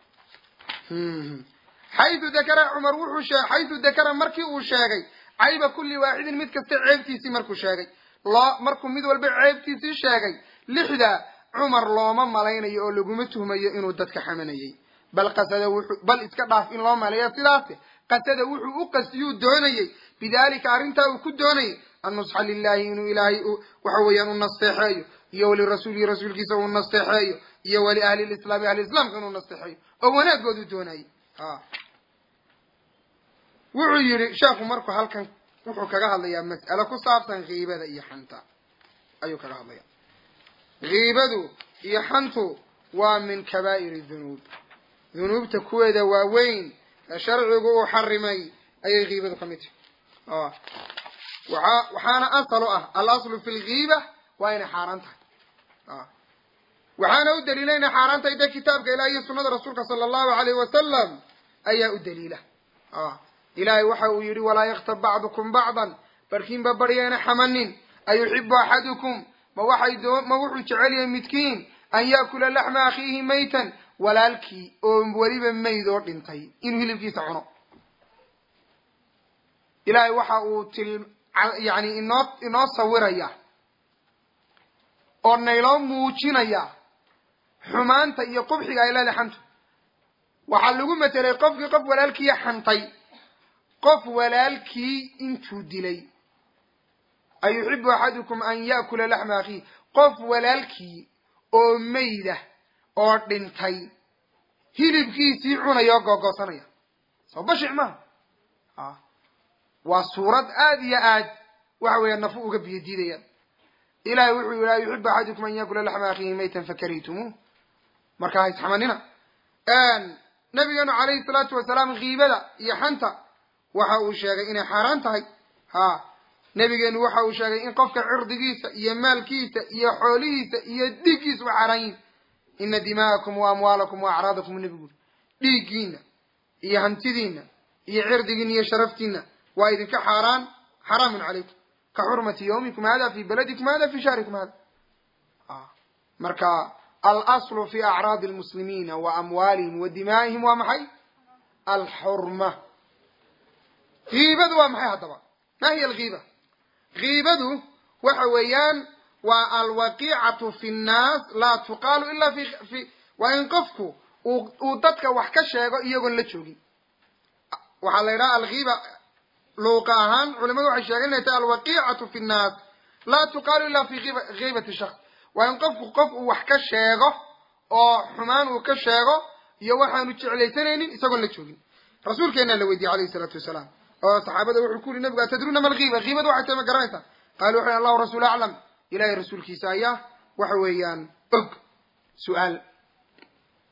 xayu dakara cumar wuxuu shee xayu dakara markii uu sheegay cayba kulli waaxidin mid kasta ceebtiisii markuu sheegay loo markuu mid walba ceebtiisii sheegay lixda cumar looma malaynayo oo laguma tuhmayo inuu dadka xamanayay bal qasada wuxuu bal iska dhaaf in loo maleeyo sidaase qasada wuxuu u qastiyuu doonayey bidalika arrintaa uu ku doonayay annusxa lilahi inuu ilaahay waxa weeyaan u nasteexeeyo iyo walirasuulihi rasuulkiisa uu nasteexeeyo iyo wali ahli lislaami ahli islaamka inuu nasteexeeyo oo wanaagoodu doonayay ha wuxuu yidhi sheekhu markuu halkan wuxuu kaga hadlayaa mas'alo ku saabsan kiibada iyo xanta ayuu kaga hadlaya kiibadu iyo xantu waa min kabaa'iri dunuub dunuubta kuweeda waaweyn ee sharcigu uu xarimay ayay kiibadu ka mid tahay waaa waxaana asal u ah alaslu fi lkiiba waa inay xaaraan tahay waxaana u daliila inay xaaraan tahay de kitaabka ilaah iyo sunada rasuulka sala allahu alayh wasalam ayaa u daliila ilaahay waxa uu yidhi walaa yaktab bacdukum bacdan barkiinba baryayna xamanin ayuxibu axadukum ma waxay doo ma wuxuu jecel yahay midkiin an yaakula laxma akhiihi maytan walaalkii oo weliba mayd oo dhintay inuu hilibkiisa cuno ilaahay waxa uu til yani inoo inoo sawiraya oo nayloo muujinaya xumaanta iyo qubxiga ay leedahay xantu waxaa lagu matelay qofkii qof walaalkiiya xantay qof walaalkii intuu dilay ayuxibu axadukum an yaakula laxma akhiih qof walaalkii oo mayda oo dhintay hilibkiisii cunaya oo googoosanaya soo bashic maaha waa suurad aada iyo aad waxa weeya nafu uga biyo diidayaan ilahay wuxuu yihi ayuxibu axadukum an yaakula laxma akhiihi maytan fakarihtumuu marka ha isxamanina nabigeenu calayhi salaatu wasalaam kiibada iyo xanta waxa uu sheegay inay xaaraan tahay ha nabigeenu waxa uu sheegay in qofka cirdigiisa iyo maalkiisa iyo xoolihiisa iyo dhiiggiisa u xaaraan yihin ina dima'akum wa amwaalakum wa acraadakum nebigu dhiiggiina iyo hantidiina iyo cirdigiina iyo sharaftiina waa idinka xaaraan xaraamun calaykum ka xurmati yawmikum hada fi baladikum hada fi shahrikum hada marka alaslu fi acraadi lmuslimiina wa amwaalihim wa dimaa'ihim waa maxay alxurma kiibadu waa maxay haddaba ma hiya alkiiba kiibadu waxa weeyaan waa alwaqiicatu fi nnaas laa tuqaalu ila fi fi waa in qofku uu uu dadka wax ka sheego iyagoon la joogin waxaa la yidhaha alkiiba luuqa ahaan culimadu waxay sheegeen inay tahay alwaqiicatu fi nnaas laa tuqaalu ila fi kiibati shaks waa in qofku qof uu wax ka sheego oo xumaan uu ka sheego iyo waxaanu jeclaysanaynin isagoon la joogin rasuulkeenaa la weydiiyey alayhi isalaatu wasalaam oo saxaabada wuxuu ku yuri nabigu atadruuna ma alkiiba kiibadu waxay tahay ma garanaysaa qaalu wuxu allahu rasuul aclam ilahay rasuulkiisa ayaa waxa weeyaan og su-aal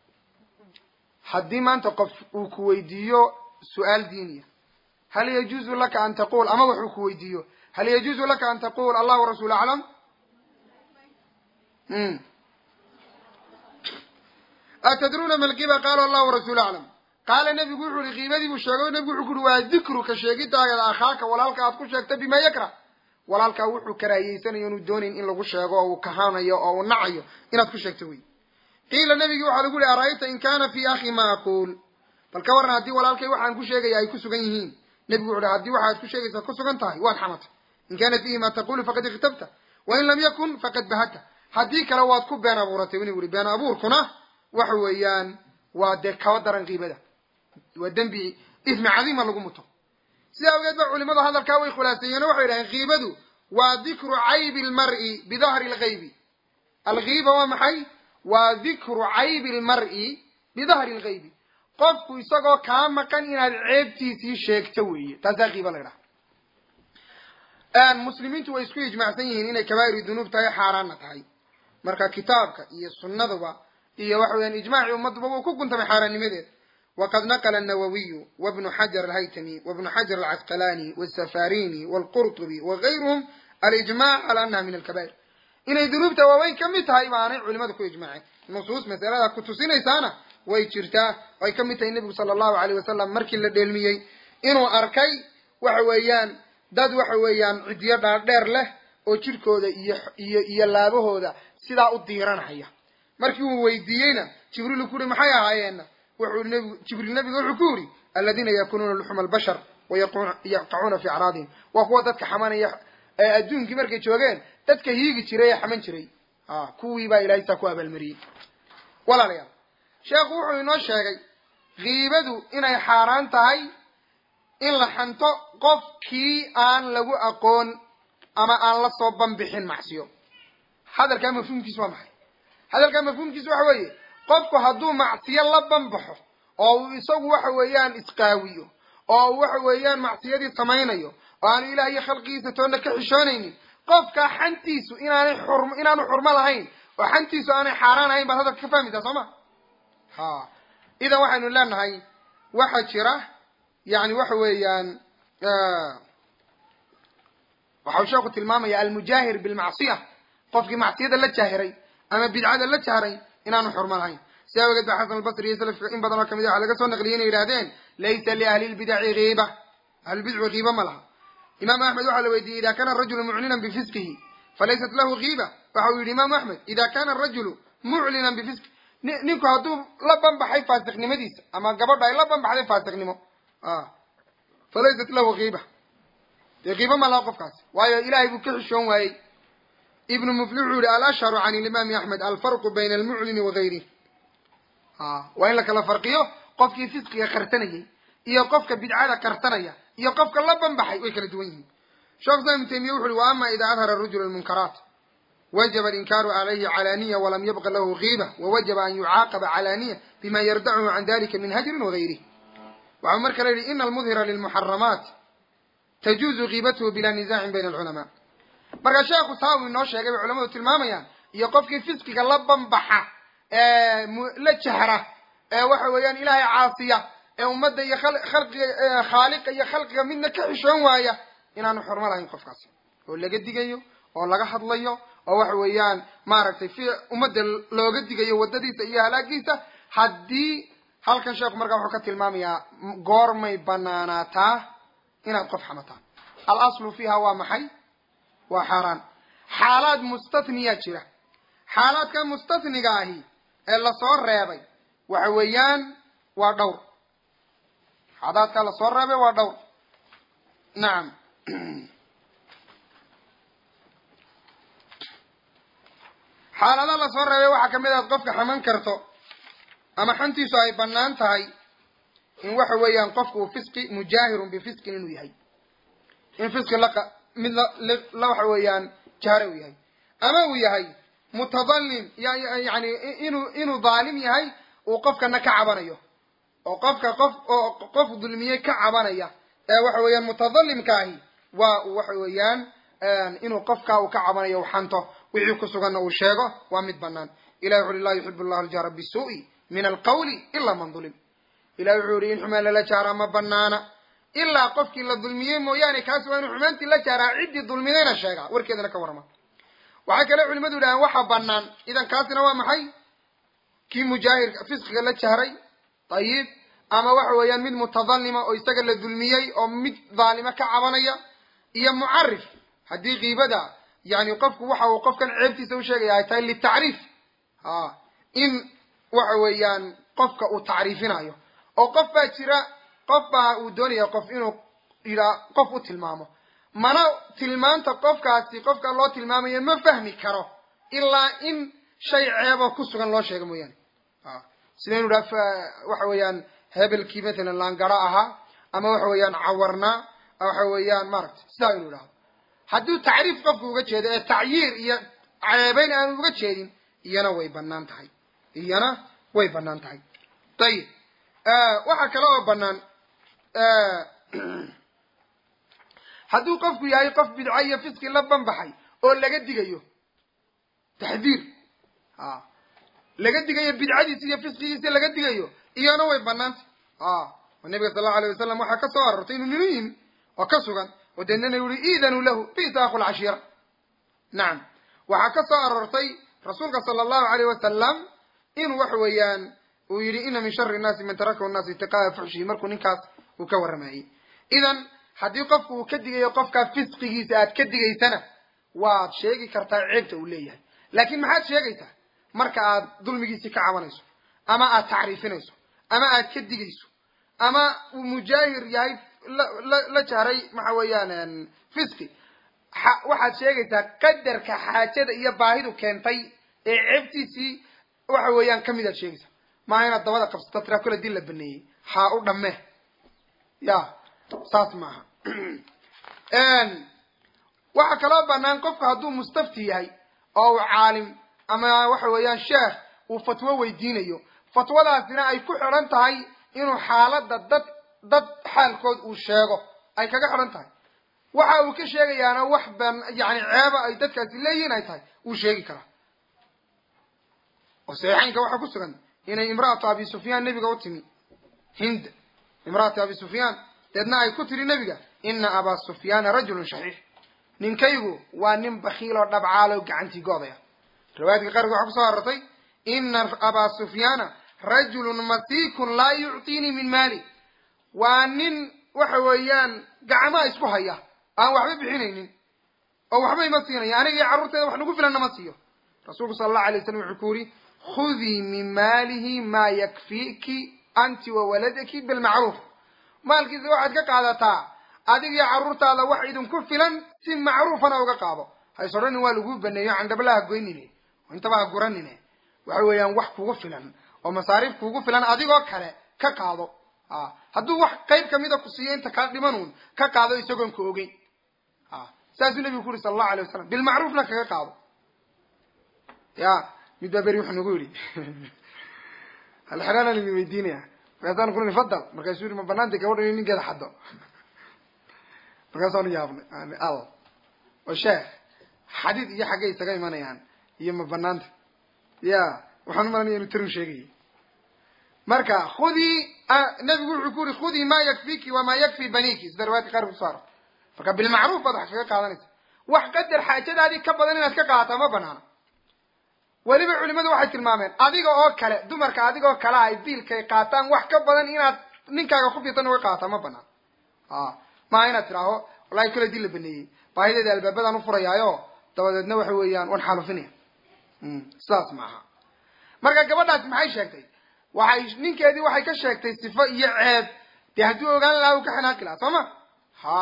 haddii maanta qof uu ku weydiiyo su-aal diiniya hal yajuuzu laka an taqul ama wuxuu ku weydiiyo hal yajuuzu laka an taqul allah warasuul aclam atadruuna ma lkiba qaala allah warasuul aclam qaala nebigu wuxu uhi kiibadii buu sheegay o nebigu wuxuu ku uhi waa dikruka sheegidaageeda akhaaka walaalka aad ku sheegta bima yakrah walaalkaa wuxuu karaahiyeysanayo inuu doonayn in lagu sheego oo uu kahanayo oo uu nacayo inaad ku sheegto wey qiila nebigii waxaa lagu yihi ara'ayta in kana fi akhi ma aquul bal ka warran haddii walaalkay waxaan ku sheegaya ay ku sugan yihiin nebigu wuxu uhi haddii waxaad ku sheegaysaa ku sugan tahay waad xamatay in kana fiihi ma taqulu faqad ikhtabta wain lam yakun faqad bahata haddii kale waad ku been abuuratay inu yihi been abuurkuna waxa weeyaan waa dee kaba daran qiibada waa dembi ismi cadiima lagu muto sidaa awgeed ba culimadu hadalkaa way khulaaseeyeen o waxay yidhaheen kiibadu waa dikru caybi lmar'i bidahri lgaybi alkiiba waa maxay waa dikru caybi lmar'i bidahri lgaybi qofku isagoo kaa maqan inaad ceebtiisii sheegto weeye taasaa kiiba la ydhaha muslimiintu way isku ijmacsan yihiin inay kabaa'ir dunuub tahay xaaraanna tahay marka kitaabka iyo sunnaduba iyo waxa weyaan ijmaaci ummaduba wuu ku guntamay xaaraannimadeed wqad naqla النawwiyu wbnu xajar alhaytami wbnu xajar alcasqalani wالsafarini wاlqurطubi wagayruhum alijmac cala anaha min alkabair inay dunuubta waaweyn ka mid tahay baanay culimadu ku ijmaceen nusuus masalada ku tusinaysaana way jirtaa ay ka mid tahay nebigu sala allahu alayh wasalam markii la dheelmiyey inuu arkay waxa weeyaan dad waxa weeyaan ciddiyo dhaadheer leh oo jidhkooda iyo iyo iyo laabahooda sidaa u diiranhaya markii uu weydiiyeyna jibriil ku uhi maxay ahaayeenna wuxuu nbigu jibriil nabiga wuxuu ku yidhi aladiina yakunuuna luxuma albashar wayaqacuuna fi acraadihim waa kuwa dadka xamanaya ee adduunkii markay joogeen dadka hiigi jiray ee xaman jiray a kuwii baa ilahay saa ku abaalmariyey walaalayaal sheekhu wuxuu inoo sheegay kiibadu inay xaaraan tahay in la xanto qofkii aan lagu aqoon ama aan la soo banbixin macsiyo hadalkaa mafhuumkiisu waa maxay hadalkaa mafhuumkiisu waxa weeye qofku hadduu macsiyo la banbaxo oo uu isagu waxa weeyaan isqaawiyo oo uu waxa weeyaan macsiyadii samaynayo oo aanu ilaah iyo khalqigiisa toonna ka xishoonaynin qofkaa xantiisu inaanay xurm inaanu xurmo lahayn oo xantiisu aanay xaaraan ahayn baad hadalka ka fahmaysaa soo ma ha idan waxaynu leenahay waxaa jira yani waxa weeyaan waxau sheeku tilmaamaya almujaahir bilmacsiya qofkii macsiyada la jaahiray ama bidcada la jahray inaanu xurmo lahayn si awgeed ba xasan albasri iyo salafka in badan oo kamid a waxaa laga soo naqliyay inay yidhahdeen laysa liahli lbidaci kiiba ahlulbidcu kiiba ma laha imaam axmed waxaa la weydiiyey ida kana arajulu muclinan bifisqihi falaysat lahu kiiba waxa uu yidhi imaamu axmed ida kana arajulu muclinan bifisqi ninku hadduu la banbaxay faasiqnimadiisa ama gabadha ay la banbaxday faasiqnimo falaysat lahu kiiba dee kiiba ma laha qofkaasi waayo ilahay buu ka xishoon waayey ibnu mufli wuxuu yihi alashharu can ilimaami axmed alfarqu bayna almuclini wagayrih waa in la kala farqiyo qofkii fisqiga qarsanayay iyo qofka bidcada qarsanaya iyo qofka la banbaxay way kala duwan yihiin sheekh islam ibnu taymiya wuxu uhi wa ama ida adhara rajulu lmunkaraat wajaba alinkaaru calayhi calaaniya walam yabqa lahu kiiba wawajaba an yucaaqaba calaaniya bima yardachu can dalika min hajrin wagayrih waxau mar kale yihi ina almudhira lilmuxaramaat tajuuzu kiibatuhu bila nizaacin bayna alculamaa marka sheekhu saa uu inoo sheegay bay culamadu tilmaamayaan iyo qofkii fisqiga la banbaxa ee la jahra ee waxa weeyaan ilaahay caasiya ee ummadda iyo khalqiga khaaliqa iyo khalqiga midna ka xishoon waaya inaanu xurmo lahayn qofkaasi oo laga digayo oo laga hadlayo oo waxa weeyaan maaragtay fi ummadda looga digayo waddadiisa iyo halaagiisa haddii halkan sheekhu markaa wuxuu ka tilmaamayaa goormay banaanaataa inaad qof xamataan al aslu fiiha waa maxay waa xaaraan xaalaad mustatniyaa jira xaalaadka mustatniga ahi ee lasoo reebay waxa weeyaan waa dhowr xaalaadkaa lasoo reebay waa dhowr nacam xaalada lasoo reebay waxaa kamid aad qofka xaman karto ama xantiisu ay banaan tahay in waxa weeyaan qofku uu fisqi mujaahirun bifisqin inuu yahay in fisqi la mid la waxa weeyaan jahre uu yahay ama uu yahay mutadalim yani inuu inuu daalim yahay uu qofkana ka cabanayo oo qofka qof oo qof dulmiyey ka cabanaya ee waxa weeyaan mutadalimka ahi waa uu waxa weeyaan inuu qofka uu ka cabanayo u xanto wixii ku suganna uu sheego waa mid banaan ilahi wuxu ui la yuxib llahu aljahra bisuu'i min alqawli ilaa man dulim ilahi wuxuu yihi in xumaan lala jaaraa ma banaana ilaa qofkii la dulmiyey mooyaane kaas waa inuu xumaantii la jaaraa ciddii dulmidayna sheegaa warkeedana ka warrama waxaa kale culimadu yidhahaan waxa banaan idan kaasina waa maxay kii mujaahirka fisqiga la jahray ayib ama waxa weeyaan mid mutadalima oo isaga la dulmiyey oo mid dhaalimo ka cabanaya iyo mucarif haddii kiibada yani qofku waxa uu qofkan ceebtiisa usheegaya ay tahay litacriif a in waxa weeyaan qofka uu tacriifinayo oo qof baa jira qof baa uu doonaya qof inuu yidhaa qof u tilmaamo mana tilmaanta qofkaasi qofka loo tilmaamayo ma fahmi karo ilaa in shay ceebo ku sugan loo sheego mooyaane sida inu idhaha waxa weeyaan hebelkii matalan laangaro ahaa ama waxa weeyaan cawarnaa waxa weeyaan maaragtay sidaa inu idhahdo hadduu tacriif qofku uga jeedo ee tacyiir iyo ceebeyn aanu uga jeedin iyana way banaan tahay iyana way banaan tahay ayib waxaa kale oo banaan hadduu qofku yahay qof bidco iyo fiski la banbaxay oo laga digayo taxdiir a laga digayo bidcadiisi iyo fiskigiisi laga digayo iyana way banaantay a oo nabiga sal allau alay wasalam waxaa ka soo arortay inuu ninu yimi oo ka sugan oo deednana yuhi iidanuu lahu bisa aqu lcashiira nacam waxaa ka soo aroortay rasuulka sala allahu alayh wasalam inuu waxa weeyaan uu yidhi ina min shari nnaasi man tarakahu nnaas itiqaaa fuxshihi markuu ninkaas uu ka warramayey idan haddii qofku uu ka digayo qofkaa fisqigiisa aad ka digaysana waad sheegi kartaa ceebta uu leeyahay laakiin maxaad sheegaysaa marka aad dulmigiisii ka cabanayso ama aad tacriifinayso ama aad ka digayso ama uu mujaahir yahay la la jahray maxa weeyaan fisqi waxaad sheegaysaa qadarka xaajada iyo baahidu keentay ee ceebtiisii waxa weeyaan kamid aad sheegaysaa maaha inaad dabada qabsato tiraa kole dil la baneeyey haa u dhammee ya saas maaha waxaa kaloo banaan qofku hadduu mustafti yahay oo uu caalim ama waxa weeyaan sheekh uu fatwo weydiinayo fatwadaasina ay ku xidhan tahay inuu xaaladda dad dad xaalkood uu sheego ay kaga xidhan tahay waxa uu ka sheegayaana wax ban yani ceeba ay dadkaasi leeyihiin ay tahay wuu sheegi karaa oo saxiixaynka waxaa ku sugan inay imra'atu abi sufyaan nebiga u timi hind imra'atu abi sufyaan deedna ay ku tiri nebiga ina abaa sufyaana rajulun shaxiix ninkaygu waa nin bakiil oo dhabcaalo gacantii goodaya riwaayadka qaarkood waxaa kusoo arortay ina abaa sufyaana rajulun masiikun laa yuctiinii min maali waa nin waxa weeyaan gacmaa isku haya aan waxba bixinaynin oo waxba ima siinaya aniga iyo carruurteeda wax nagu filanna ma siiyo rasuulku sala allahu alay waslam wuxuu ku yidhi khudii min maalihi maa yakfiiki anti wa waladaki bilmacruuf maalkiisa waxaad ka qaadataa adig iyo carruurtaada wax idinku filan si macruufana uga qaado hays odhanin waa laguu baneeyo candhabalaha goynine oo intaba ha guranine waxa weeyaan wax kugu filan oo masaariif kugu filan adigoo kale ka qaado a hadduu wax qayb kamida ku siiyo inta kaa dhimanuun ka qaado isagoon ka ogeyn a saasuu nebigu ku yuri sala allahu alay wasalam bilmacruufna kaga qaado ya mid baa beri wuxuu nagu yidhi halxeraanaan idin weydiinaya markaasaan ku niri fadal markaasuu yihi ma banaantay gabadha in ninkeeda xaddo markaasaanu yaabnay al oo sheekh xadiid iyo xaggay isaga imanayaan iyo ma banaanta ya waxaan umalanaya inu tarun sheegayay marka khudii nabigu wuxuu ku yuri khudii ma yakfiki wamaa yakfi baniki sida riwaayadka qaar kuso aro marka bilmacruuf baad wax kaga qaadanaysa wax qadar xaajadaadii ka badan inaad ka qaadataa ma banaana weliba culimadu waxay tilmaameen adiga oo kale dumarka adiga oo kale ay biilkay qaataan wax ka badan inaad ninkaaga ku fiirtan uga qaata ma banaan a maaha inaad tidhaaho wallahi kule dii la baneeyey baahideeda albaabadaan ufurayaayo dabadeedna waxa weeyaan wan xaalufinaya sidaas maaha marka gabadhaas maxay sheegtay waxay ninkeedii waxay ka sheegtay sifo iyo ceeb dee hadduu ogaan lahaa uu ka xanaaqi lahaa soo ma ha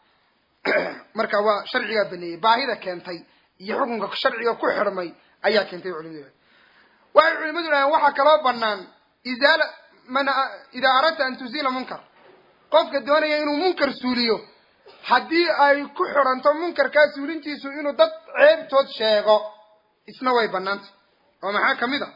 marka waa sharcigaa baneeyey baahida keentay iyo xukunka sharciga ku xidhmay ayaa keentay culimadu waxay culimadu dhahaan waxaa kaloo banaan izaala man idaa aradta an tuziila munkar qofka doonaya inuu munkar suuliyo haddii ay ku xidhanto munkarkaa suulintiisu inuu dad ceebtood sheego isna way banaantay oo maxaa kamid a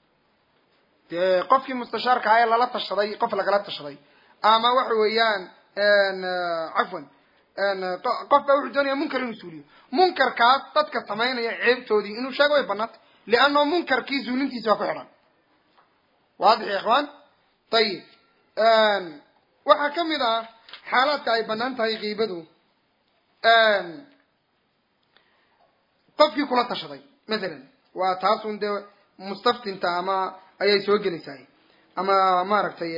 dee qofkii mustashaarka ah ee lala tashaday qof lagala tashaday ama waxa weeyaan cafwan qof baa wuxuu doonaya munkar inuu suuliyo munkarkaas dadka samaynaya ceebtoodii inuu sheego way banaantay liannahu munkarkii suulintiisi baa ku xidhan waadix ya ikhwaan ayib waxaa ka mid ah xaalaadka ay banaan tahay kiibadu qofkii kula tashaday mathalan waa taasun dee mustaftinta ama ayay soo gelaysahay ama maaragtay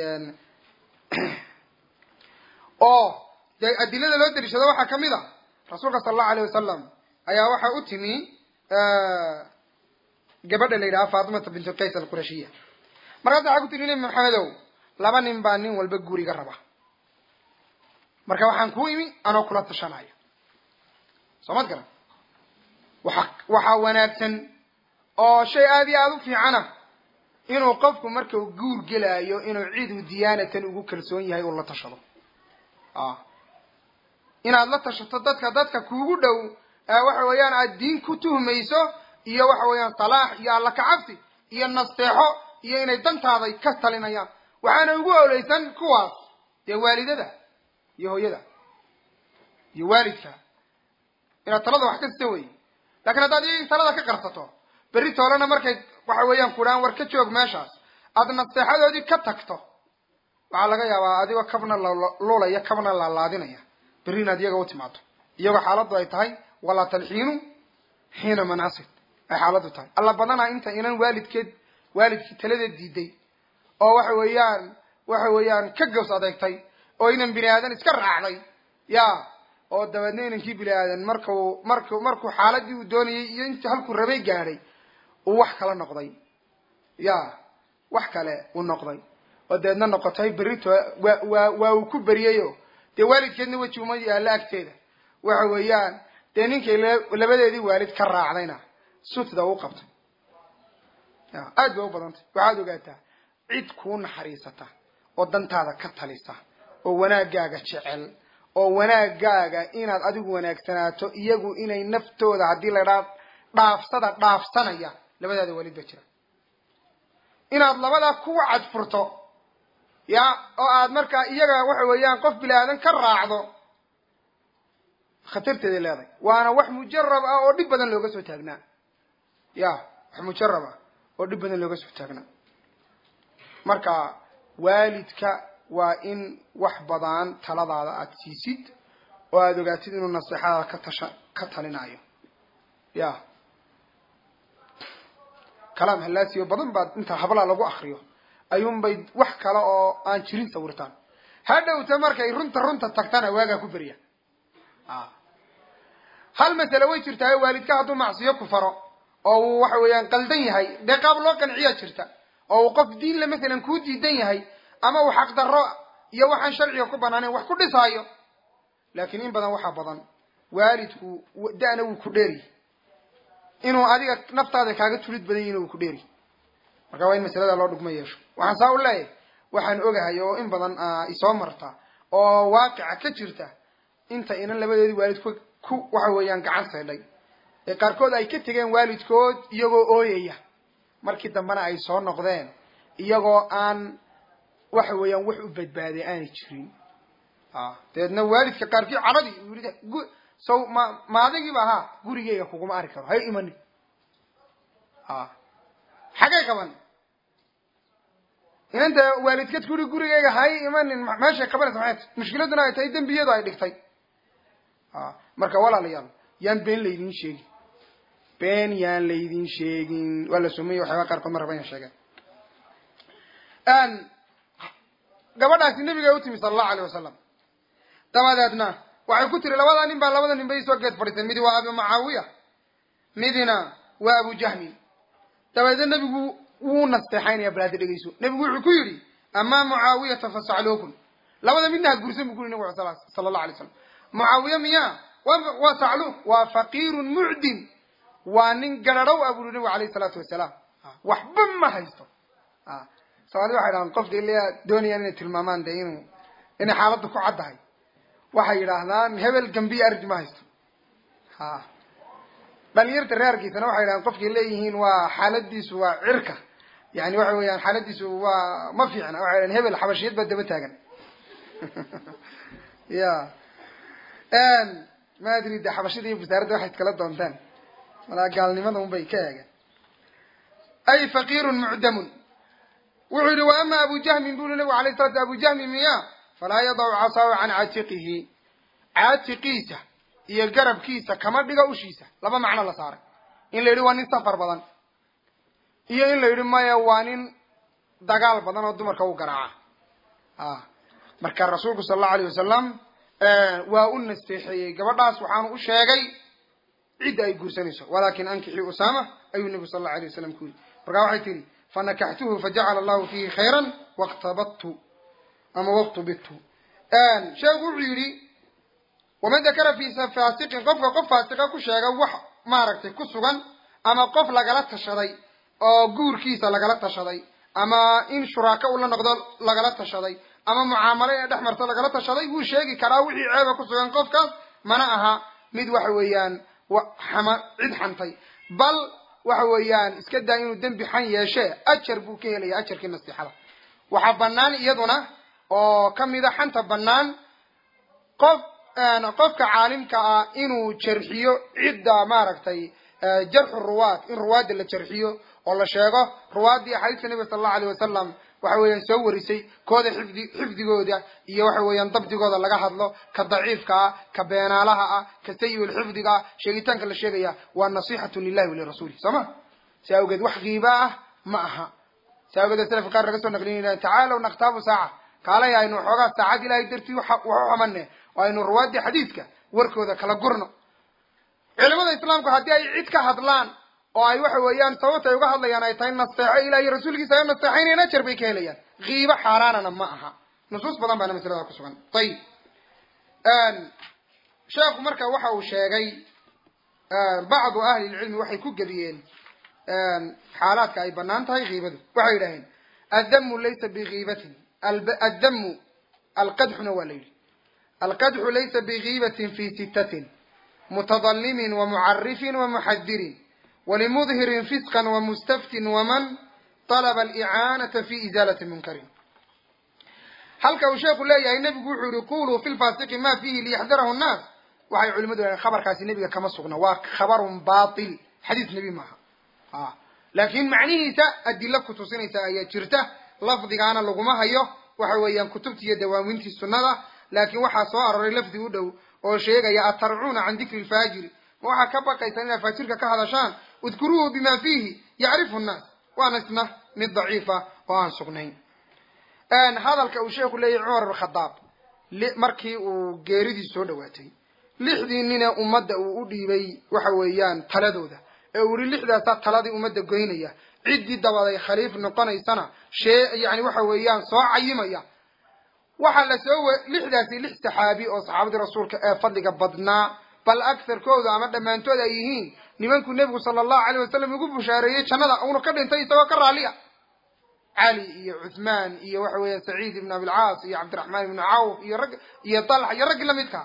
oo dee adilada loo daliishado waxaa ka mid a rasuulka sala allahu alayh wasalam ayaa waxaa u timi gabadha la yidhaha fatimata bintu qays alqurashiya markaas waxaa ku tiri nebi maxamedow laba nin baa nin walba guriga raba marka waxaan kuu imi anoo kula tashanayo soo mad garan waxa waxaa wanaagsan oo shay aad iyo aada u fiicana inuu qofku markau guur gelaayo inuu cidu diyaanatan ugu kalsoon yahay uu la tashado inaad la tashato dadka dadka kuugu dhow waxa weeyaan aad diin ku tuhmayso iyo waxa weeyaan salaax iyo alla kacabsi iyo nasteexo iyo inay dantaaday ka talinayaan waxaana ugu oleysan kuwaas dee waalidada iyo hooyada iyo waalidka inaad talada wax ka sita wey lakin haddaad iyagii talada ka qarsato berri toolena markay waxa weeyaan kudhaan war ka joog meeshaas aada nasteexadoodii ka tagto waxaa laga yaabaa adigoo kabna lulaya kabna laalaadinaya berri inaad iyaga u timaado iyagoo xaaladdu ay tahay walaa talxiinu xiina manaasid ay xaaladdu tahay alla badanaa inta inan waalidkeed waalidkii taladeed diiday oo waxa weeyaan waxa weeyaan ka gaws adeegtay oo inan bini aadan iska raacday ya oo dabeedna inankii bini aadan marku marku markuu xaaladii uu doonayay iyo intii halkuu rabay gaadhay uu wax kala noqday ya wax kale uu noqday oo dabeedna noqotay berrito waa waa waa uu ku beriyeyo dee waalidkeedna weji uma yaallo agteeda waxa weeyaan dee ninkay labadeedii waalid ka raacdayna sutda u qabtay ya aad bay u badantay waxaad ogaataa cid kuu naxariisata oo dantaada ka talisa oo wanaagaaga jecel oo wanaagaaga inaad adigu wanaagsanaato iyagu inay naftooda haddii la dhaa dhaafsada dhaafsanaya labadaada waalid ba jira inaad labadaa kuwa cadfurto ya oo aad markaa iyaga waxa weeyaan qof bini aadan ka raacdo khatarteeday leedahay waana wax mujarab ah oo dhib badan looga soo taagnaa ya wax mujarab ah oo dhib badan looga soo taagnaa marka waalidka waa in wax badan taladaada aada siisid oo aada ogaatid inuu naseexadaada ka tasha ka talinayo ya kalaam hallaasiyo badan baad inta hablaa lagu akriyo ayuunbay wax kale oo aan jirin sawirtaan hadhowta markay runta runta tagtana waagaa ku berya hal masale way jirtaa waalidka hadduu macsiyo ku faro oo uu waxa weeyaan qaldan yahay dee qaab loo qanciyaa jirta oo uu qof diinle masalan kuu diidan yahay ama uu xaqdarro iyo waxaan sharciga ku banaaneyn wax ku dhisaayo laakiin in badan waxaa badan waalidku da-na wuu ku dheeri inuu adiga naftaada kaaga tulid badan yahin wuu ku dheeri marka waa in masalada loo dhugma yeesho waxaan saa u leeyahay waxaan ogahay oo in badan isoo marta oo waaqica ka jirta inta inan labadoodii waalid ku ku waxa weeyaan gacan saydhay ee qaarkood ay ka tegeen waalidkood iyagoo ooyaya markii dambena ay soo noqdeen iyagoo aan waxa weeyaan wax u badbaaday aanay jirin dabeedna waalidka qaarkii cadhadii uu yidhi gu saw ma maadagiiba ahaa gurigeyga kuguma ari karo hay imanin xagay qaban inanta waalidkeed ku yihi gurigeyga hay imanin meeshay qabanaysa maxay ta mushkiladuna ay tahay dembiyadu ay dhigtay marka walaalayaal yaan been laydin sheegin been yaan laydin sheegin waa la sumaya waxyaaba qaarkood ma raba inaan sheegen gabadhaasi nabiga u timi sala allahu alayh wasalam dabadeedna waxay ku tiri labadaa nin baa labada nin bay soo geed fadhiiseen midi waa abu mucaawiya midina waa abu jahmin dabadeedna nebigu wuu nasteexaynaya balaada dhegeyso nebigu wuxuu ku yidhi amaa mucaawiyata fasacluukun labada midna ha gursan bu ku yiri nabig sala allahu alay slam mucaawiya miya waa sacluuk waa faqiirun mucdin waa nin gararhow a buri nabigu alayh isalaatu wasalaam waxba ma haysto soomaalida waxay dhahaan qofka ilaa doonayaan inay tilmaamaan de inuu inay xaaladda ku caddahay waxay yidhaahdaan hebel gambiya arji ma haysto ha dhalinyarta reerkiisana waxay yidhahdaan qofkay leeyihiin waa xaaladiisu waa cirka yani waxa weeyaan xaaladiisu waa ma fiicna waxay dhahan hebel xabashiyad baa daba taagan ya ma adri de xabashida iyo wasaaradda waxay iskala doontaan malaa gaalnimada un bay ka eegeen ay faqiirun mucdamun wuxuu yihi wa ama abu jahmin bu ui nabigu alay sala sl abu jahmin miya falaa yadacu casaahu can caatiqihi caatiqiisa iyo garabkiisa kama dhiga ushiisa laba macno la saaray in la yidhi waa nin safar badan iyo in la yidhi maya waa nin dagaal badan oo dumarka u garaaca a marka rasuulku sala allahu alayh wasalam waa u nasteexeeyey gabadhaas waxaanu u sheegay cidda ay guursanayso walakin ankixii usama ayuu nebigu sal allahu alay wasalam ku yidhi markaa waxay tihi fanakaxtuhu fajacala allahu fiihi khayran waktabadtu ama waktubidtu sheekhu wuxuu yidhi waman dakara fi faasiqin qofka qof faasiqa ku sheega wax maaragtay ku sugan ama qof lagala tashaday oo guurkiisa lagala tashaday ama in shuraako ula noqdo lagala tashaday ama mucaamalo inay dhex marto lagala tashaday wuu sheegi karaa wixii ceeba ku sugan qofkaas mana aha mid waxa weeyaan xama cid xantay bal waxa weeyaan iska daa inuu dembi xan yeeshe ajar buu ka helaya ajarkii nasiixada waxaa banaan iyaduna oo kamida xanta banaan qof qofka caalimka ah inuu jarxiyo cidda maaragtay jarxu ruwaad in ruwaadda la jarxiyo oo la sheego ruwaaddii axaadiista nebiga sala allahu alayh wasalam waxa weeyaan soo warisay kooda xifdi xifdigooda iyo waxa weeyaan dabdigooda laga hadlo ka daciifka ah ka beenaalaha ah ka sayi-ul xifdiga ah sheegitaanka la sheegaya waa nasixatun lilahi walirasuuli soo ma si awgeed wax kiiba ah ma aha si awgeed selafka qaar laga soo naqlinaya tacaalow naktaabu saaca kaalay aynu xoogaa saacad ilahay dartii wax u xamane oo aynu ruwaaddii xadiidka warkooda kala gurno culimada islaamku haddii ay cid ka hadlaan oo ay waxa weeyaan sababta ay uga hadlayaan ay tahay nasteexo ilaah iyo rasuulkiisa ay nasteexaynayaan ajar bay ka helayaan kiibo xaaraanana ma aha nusuus badan baana masalada ku sugan ayib sheekhu marka waxa uu sheegay bacdu ahli lcilmi waxay ku gediyeen xaalaadka ay banaan tahay kiibadu waxay yidhaaheen addamu laysa bikiibatin addamu alqadxuna waa la yidhi alqadxu laysa bikiibatin fi sittatin mutadalimin wamucarifin wamuxadirin walimudhirin fisqan wamustaftin waman talaba alicaanata fi izaalati munkarin halka uu sheekhu leeyahay nebigu wuxuu yihi quluu fi lfasiqi ma fihi liyaxdarahu nnaas waxay culimadu leeyahen khabarkaasi nebiga kama sugna waa khabarun batil xadiis nebi maaha a laakin macnihiisa adilo kutusinaysa ayaa jirta lafdigaana laguma hayo waxa weeyaan kutubtii iyo dawaamintii sunnada laakin waxaa soo aroray lafdi u dhow oo sheegaya atarcuuna can dikri lfaajiri ma waxaa ka baqaysaan inaad faajirka ka hadashaan udkuruuhu bima fiihi yacrifu nnaas waana isna mid daciifa oo aan sugnayn hadalka uu sheekhu leeyahy cumar ibn khadaab markii uu geeridii soo dhawaatay lixdii nine ummadda uu u dhiibay waxa weeyaan taladooda ee uu yihi lixdaasaa taladii ummadda goynaya ciddii dabaday khaliif noqonaysana shee yani waxa weeyaan soo cayimaya waxaa la soo lixdaasi lix saxaabi oo saxaabadii rasuulka ee fadliga badnaa bal agarkooda ama dhammaantood ay yihiin nimankuu nebigu sala allahu alayh wasalam ugu bushaareeyey jannada uuna ka dhintay isagoo ka raalliya cali iyo cuthmaan iyo waxa weeya saciid ibn abilcaas iyo cabdiraxmaan ibnu cawf iyo rag iyo talxa iyo raggii lamidkaa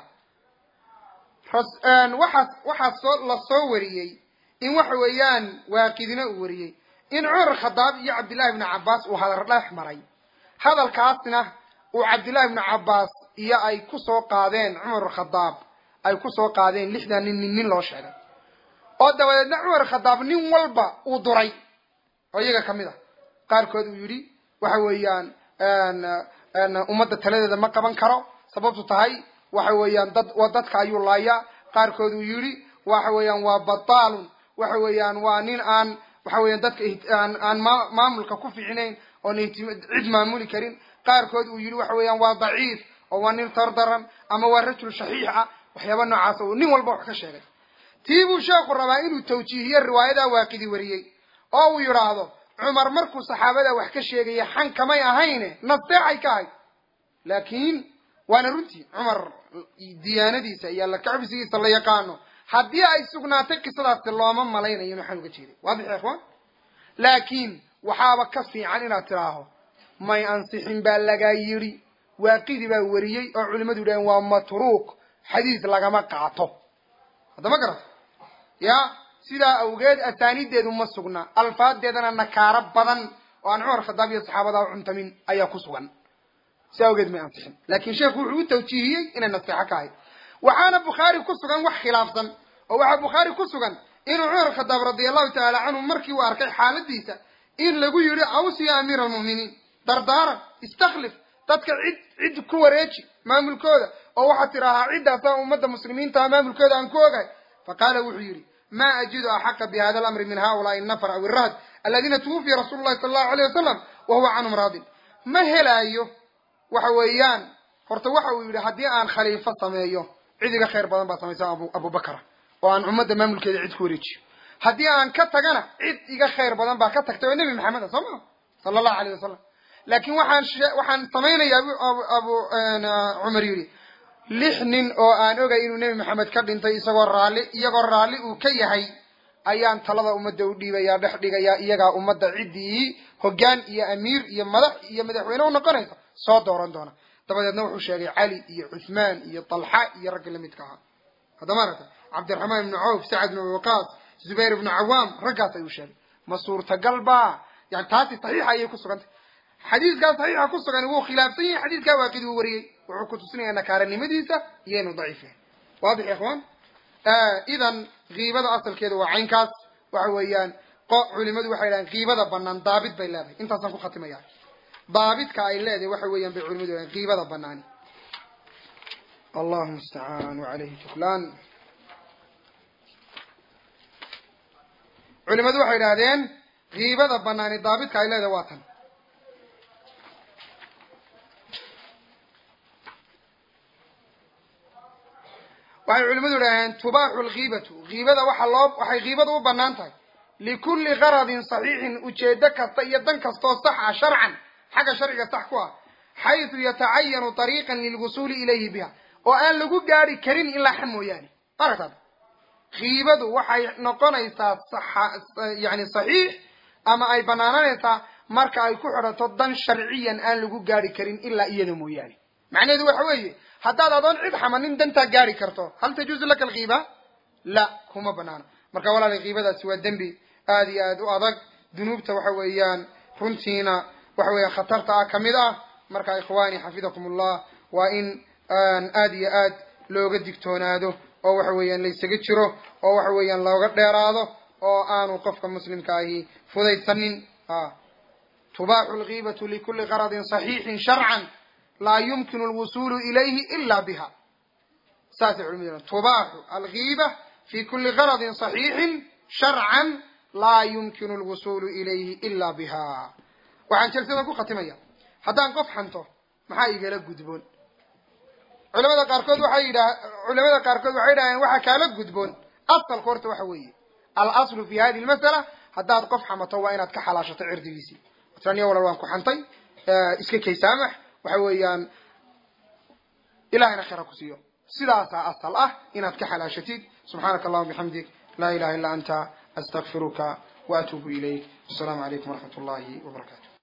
waxaas waxaa soo la soo wariyey in waxa weeyaan waaqidina uu wariyey in cumar khadaab iyo cabdillahi ibnu cabaas uu hadal dhex maray hadalkaasna uu cabdillahi ibnu cabaas iyo ay kusoo qaadeen cumar khadaab ay kusoo qaadeen lixdan nin nin nin loo sheegay oo dabadeedna cumar khadaab nin walba uu duray oo iyaga kamid ah qaarkood uu yidhi waxa weeyaan ummadda taladeeda ma qaban karo sababtu tahay waxa weeyaan dad dadka ayuu laayaa qaarkood uu yidhi waxa weeyaan waa bataalun waxa weeyaan waa nin aan waxa weeyaan dadka aan aan ma maamulka ku fiicnayn oon cid maamuli karin qaarkood uu yidhi waxa weeyaan waa daciif oo waa nin tardaran ama waa rajul shaxiix ah waxyaaba noocaas uu nin walba wax ka sheegay tii buu sheekhu rabaa inuu tawjiihiyo riwaayadaa waaqidi wariyey oo uu yidhaahdo cumar markuu saxaabada wax ka sheegaya xan kamay ahayne nasteexay ka ahayd laakiin waana runtii cumar diyaanadiisa iyo alla kacbisigiisa la yaqaano haddii ay sugnaatay qisadaasi looma malaynayo maxaan uga jeeday waadix ya ikhwaan laakiin waxaaba ka fiican inaad tidhaaho may ansixin baa lagaa yidhi waaqidi baa wariyey oo culimadu yidhaheen waa matruuk xadiis lagama qaato haddama garat ya sidaa awgeed asaanideedu ma sugna alfaadeedana nakaaro badan oo aan cumar khadaab iyo saxaabada u cuntamin ayaa ku sugan si awgeed may ansixin laakin sheekhu wuxuu u tawjiihiyey inay naseexo ka ahayd waxaana bukhaari ku sugan wax khilaafsan oo waxaa bukhaari ku sugan inuu cumar khadaab radia allahu tacaala canhu markii uu arkay xaaladiisa in lagu yidhi aws ya amiira almu'miniin dardaaran istakhlif dadka cid cid ku wareeji maamulkooda oo waxaad tidhaahaa ciddaasaa ummadda muslimiintaa maamulkooda aan ku ogahay faqaala wuxuu yidhi ma ajidu axaqa bi hada alamri min haulaai nafar aw irahd aladiina tuwufiya rasuulu llahi sala allahu alayh wasalam wa huwa canhum raadin ma helaayo waxa weeyaan horta waxa uu yidhi haddii aan khaliifo sameeyo cid iga khayr badan baa samaysa abu abubakara oo aan ummadda maamulkeeda cid ku wareejiyo haddii aan ka tagana cid iga khayr badan baa ka tagtay oo nebi maxameda soo maa sala allahu alayh wasalam laakiin waxaan waxaan samaynayaa abu cumar yidhi lix nin oo aan ogay inuu nebi maxamed ka dhintay isagoo raalli iyagoo raalli uu ka yahay ayaan talada ummadda u dhiibayaa dhex dhigayaa iyagaa ummadda ciddii hoggaan iyo amiir iyo madax iyo madaxweyne u noqonaysa soo dooran doona dabadeedna wuxuu sheegay cali iyo cuthmaan iyo talxa iyo ragga lamidka ahaa haddama aragta cabdiraxmaan ibnu cawf sacad ibnu waqaas zubayr ibnu cawaam raggaas ayuu sheegay ma suurtagal ba yani taasi saxiixa ayay ku sugantay xadiiskaa saxiixa ku sugan wuu khilaafsan yahay xadiiskaa waaqidi uu wariyey wuxuu ku tusinaya nakaaranimadiisa iyo inuu daciif yahay waadix ya ikhwaan idan kiibada asalkeeda waa caynkaas waxa weeyaan culimadu waxay dhahaan kiibada banaan daabit bay leedahay intaasaan ku khatimaya daabitka ay leedahay waxa weeyaan bay culimadu dhahaan kiibada banaani allahu mustacaan wacalayhi tuklaan culimadu waxay idhahdeen kiibada banaani daabitka ay leedahay waa tan waxay culimadu idhaaheen tubaaxu lkiibatu kiibada waxa loo waxay kiibada u banaan tahay likulli qaradin saxiixin ujeedo kasta iyo dan kastoo sax ah sharcan xagga sharciga sax ku ah xaysu yatacayanu طariiqan lilwusuuli ilayhi biha oo aan lagu gaari karin ilaa xa mooyaane aragtaad kiibadu waxay noqonaysaa yani saxiix ama ay banaananaysaa marka ay ku xidhato dan sharciyan aan lagu gaari karin ilaa iyada mooyaane macnaheedu waxa weeye haddaad adoon cid xamanin dantaa gaari karto hal tajuuzu laka alkiiba la kuma banaano marka walaala kiibadaasi waa dembi aada iyo aada u adag dunuubta waxa weeyaan runtiina waxa weeyaan khatarta ah kamid ah marka ikhwaani xafidakum ullah waa in aada iyo aad looga digtoonaado oo waxa weeyaan laysaga jiro oo waxa weeyaan looga dheeraado oo aanu qofka muslimka ahi fudaysanin tubaaxu lkiibatu likuli qaradin saxiixin sharcan laa yumkinu alwusulu ilayhi ila biha saasay culimadu tubaaxu alkiiba fi kuli qaradin saxiixin sharcan laa yumkinu alwusulu ilayhi ila biha waxaan jalsada ku khatimaya haddaan qof xanto maxaa igala gudboon culamada qaarkood waxay yidhaa culamada qaarkood waxay yidhahdeen waxaa kaala gudboon asalka horta waxa weeye alaslu fi hadi lmasala haddaad qof xamato waa inaad ka xalaashato cirdigiisii taniya walal waan ku xantay iska kay saamax waxa weeyaan ilahayna khayra ku siiyo sidaasaa asal ah inaad ka xalaashatid subxaanaka allahuma bixamdik laa ilaha illa anta astakfiruka wa atuubu ilayk wasalaamu calaykum waraxmat ullahi wabarakatu